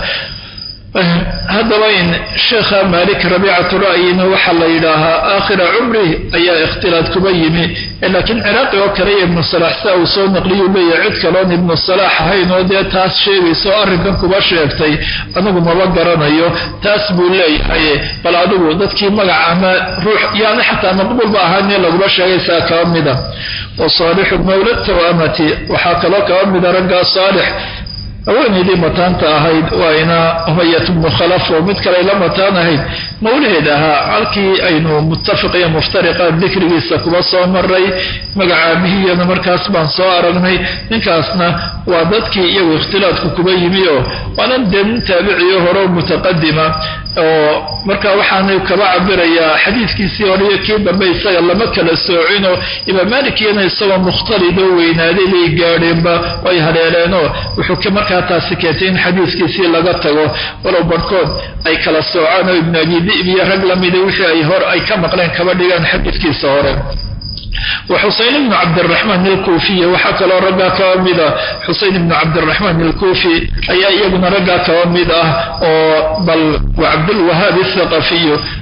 haddaba in sheekha maalik rabiicatu ra'yina waxaa la yidhaahaa aakhira cumri ayaa ikhtilaad kuba yimi laakiin ciraaqi oo kale iyo ibnu salaax sia uu soo naqliyuu leeyahay cid kaloon ibnu salaax ahayn oo dee taas sheegaysa oo arrinkan kuba sheegtay anigu maba garanayo taas buu leeyahay bal adigu dadkii magac ama ruux yaani xataa maqbuulba ahaanee laguma sheegaysaa kaba mida wa saalixu mawla tawamati waxaa kaloo kaba mida raggaa saalix haweenaydii mataanta ahayd waa ina umayat bnu khalaf oo mid kale la mataan ahayd mawlaheed ahaa halkii aynu muttafiq iyo muftariqa dikrigiisa kuba soo maray magacaabihiyana markaas baan soo aragnay ninkaasna waa dadkii iyagu ikhtilaadku kuba yimi oo waanan dee nin taabiciyo hore mutaqadima oo marka waxaanu kaba cabirayaa xadiidkiisii hore iyo kii dambe isaga lama kala soocino imaam maalikiyana isagoo mukhtalidoo weynaaday bay gaadheenba ay haleeleenoo wuxuu markaa taasi keentay in xadiidkiisii laga tago walow barhkood ay kala soocaan oo ibnu abi dib iyo rag lamida wixii ay hor ay ka maqleen kaba dhigaan xadiidkiisa hore wa xuseyn ibnu cabdiraxmaan alkuufiy waxaa kaloo raggaa kaba mid ah xuseyn ibnu cabdiraxmaan alkuufi ayaa iyaguna raggaa kaba mid ah oo bal cabdulwahaab athaqafiyu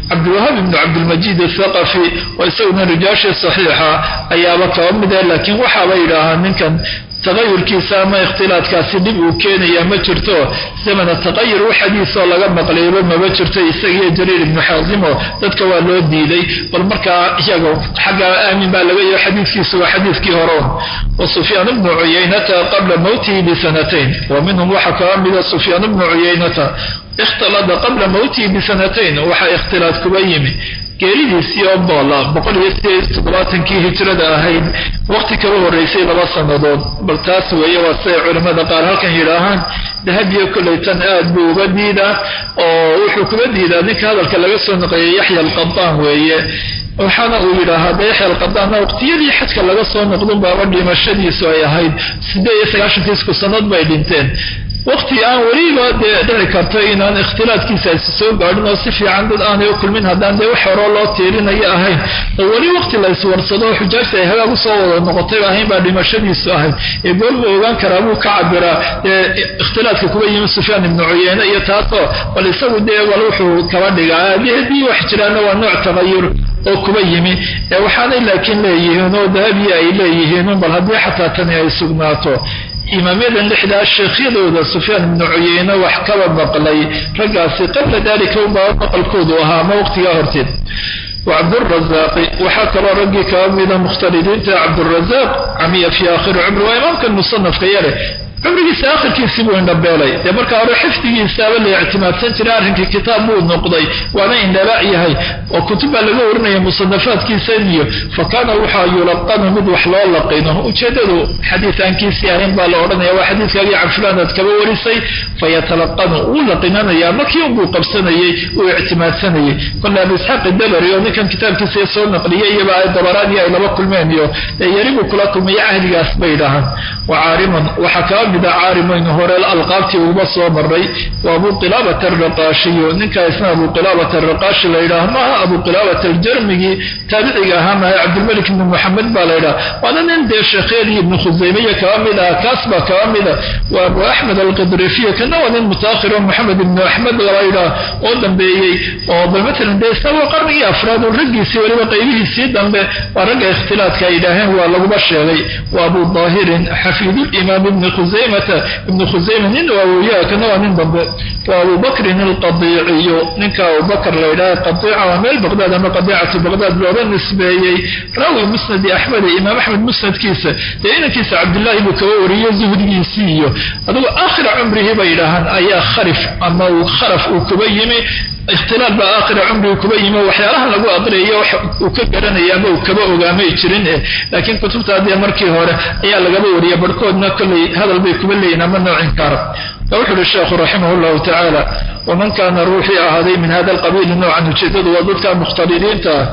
cabdilwahaab ibnu cabdilmajiid athaqafi oo isaguna rijaashii saxiixa ayaaba kaba mida laakiin waxaaba yidhaahaa ninkan tagayurkiisa ama ikhtilaadkaasi dhib uu keenaya ma jirto zamana taqayur u xadiisoo laga maqlayba maba jirto isagiiyo jariir ibnu xaasimo dadka waa loo diiday bal markaa iyaga xagga aamin baa laga yaho xadiiskiisu waa xadiiskii hore wa sufyaan ibnu cuyaynata qabla mowtihi bisanatayn wa minhum waxaa kaba mida sufyaan ibnu cuyaynata ikhtalada qabla mowtihi bisanatayn waxaa ikhtilaad kuba yimi geeridiisii oo boola boqol iyo sideed toddobaatankii hijrada ahayd waqti kaba horreysay laba sannadood bal taas weeye waa siday culimmada qaar halkan yidhaahaan dahabiyo kolleytan aad buu uga diidaa oo wuxuu kuga diidaa ninka hadalka laga soo naqeeyay yaxya alqadaan weeye waxaana uu yidhaahaa de yaxya alqadaanna waqtiyadii xajka laga soo noqdun baaba dhimashadiisu ay ahayd siddeed iyo sagaashankii isku sanad bay dhinteen waqti aan weliba dee dhici karto inaan ikhtilaadkiisaasi soo gaadhin oo si fiican dad aanay u kulmin haddaan dee wax horoo loo tiirinayo ahayn oo weli waqti la iswarsado oo xujaajta ay hagaag usoo wada noqotay ahayn baa dhimashadiisu ahayd ee goolma ogaan karaa buu ka cabiraa dee ikhtilaadka kuba yimi sufyaan ibnu cuyeyne iyo taasoo bal isagu dee wal wuxuu kaba dhigaa adi haddii wax jiraana waa nooc tagayur oo kuba yimi waxaanay laakiin leeyihiin oo dahabiya ay leeyihiin bal haddii xataa tani ay sugnaato imaamyadan lixdaa sheekhyadooda sufyaan ibnu cuyeyne wax kaba maqlay raggaasi qabla dalika unbaa maqalkoodu ahaa ama waqtigaa horteed wacabdurazaaqi waxaa kaloo raggii kaba mida mukhtalidiinta cabdurazaaq camiya fii aakhiri cumri waa imaamkan musanafka yare cumrigiisa akhirkiisii buu indhabeelay dee markaa hore xifdigiisaaba la ictimaadsan jiray arrinkii kitaab buu noqday waana indhabaac yahay oo kutub baa laga warinaya musanafaadkiisa iyo fa kaana waxaa yulaqanu mid wax loo laqino ujeeddadu xadiis aankiisii ahayn baa la odhanaya waa xadiiskaagii canfulaanaad kaba warisay fayatalaqanu wuu laqinanaya makii unbuu qabsanayey uu ictimaadsanayey kolle abu isxaaq dabari oo ninkan kitaabkiisa soo naqliyay iyaba ay dabaraani ay laba kulmeen iyo yari buu kula kulmaya ahligaas bay dhahaan wa caariman waxaa kaba mida caarimaynu hore alqaabtii uba soo maray waa abu qilaabata araqaashiyo ninkaa isna abu qilaabata araqaashi la yidhaah maaha abu qilaabata aljarmigii taabiciga ahaa mahay cabdilmalik ibni moxamed baa la yidhaha waana nin dee sheekheedii ibnu khusaymiya kaba mid ah kaas baa kaba mida waa abu axmed alqidrifiyo kana waa nin mutaakhiro moxamed ibnu axmed laba yidhaah oo dambeeyey oo bal matalan dee isna waa qarnigii afraad oo raggiisii weliba qaybihiisii dambe waa ragga ikhtilaadka ay yidhaaheen waa laguba sheegay waa abu daahirin xafiidulimaam ibni khusaymata ibnu khusayma nin waawoyaa kana waa nin dambe waa abu bakrin alqadiiciyo ninka abubakr la yidhaha qadiica waa meel baqdaad ama qadiicatu baqdaad looga nisbeeyey raawi musnadi axmed imaam axmed musnadkiisa dee inankiisa cabdullaahi buu kaba wariyey zuhdigiisii iyo adugu aakhira cumrihii bay yidhaahaan ayaa kharif ama kharaf uu kuba yimi ikhtilaal baa aakhira cumriga kuba yimi waxyaalahan lagu aqriyayo wax uu ka garanaya ama uu kaba ogaamay jirin eh laakiin kutubta dee markii hore ayaa lagaba wariya barhkoodna kolley hadal bay kuba leeyihin ama noocin kaara wuxu uhi sheekhu raximah llahu tacaala waman kaana ruuxii ahaaday min hada alqabiili noocan ujeedadu waa dadka mukhtalidiinta ah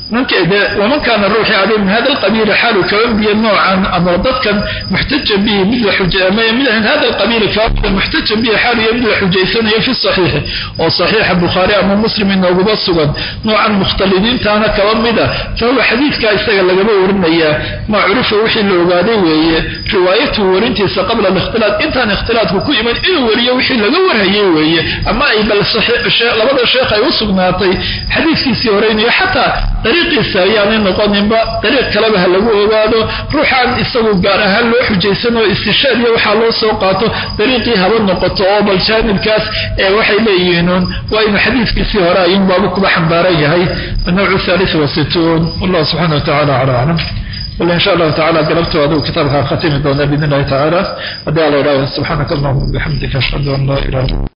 waman kaana ruuxii ahaaday min hada alqabiili xaalu kaba biya noocan ama dadkan muxtaja bihi mid la min hada alqabiili kaba muxtaja bihi xaaluya mid la xujaysanayo fi saxiixi oo saxiixa bukhaari ama muslim inooguba sugan noocan mukhtalidiintaana kaba mida fahuwa xadiidkaa isaga lagaba warinayaa ma curifa wixii la ogaaday weeye riwaayatuhu warintiisa qabla alikhtilaad intaan ikhtilaadku ku iman inuu wariyo wixii laga warhayay weeye ama ay bal labada sheekh ay u sugnaatay xadiidkiisii horeynayo xataa dariiqiisa ayaanay noqoninba dariiq kaleba ha lagu ogaado ruuxaan isagu gaar ahaan loo xujaysan oo istishaad iyo waxaa loo soo qaato dariiqii haba noqoto oo bal jaanibkaas ee waxay leeyihiinuun waa inuu xadiidkiisii hore ayuun baabu kuba xambaaran yahay annawcu thalith wasituun wallahu subxana wa tacala cala aclam wala insha allahu tacala galabto adigu kitaabkaa khatimi doona biidn illahi tacaala haddii alla idhahdo subxaanaka allahuma bixamdika ashhadu an laa ilaha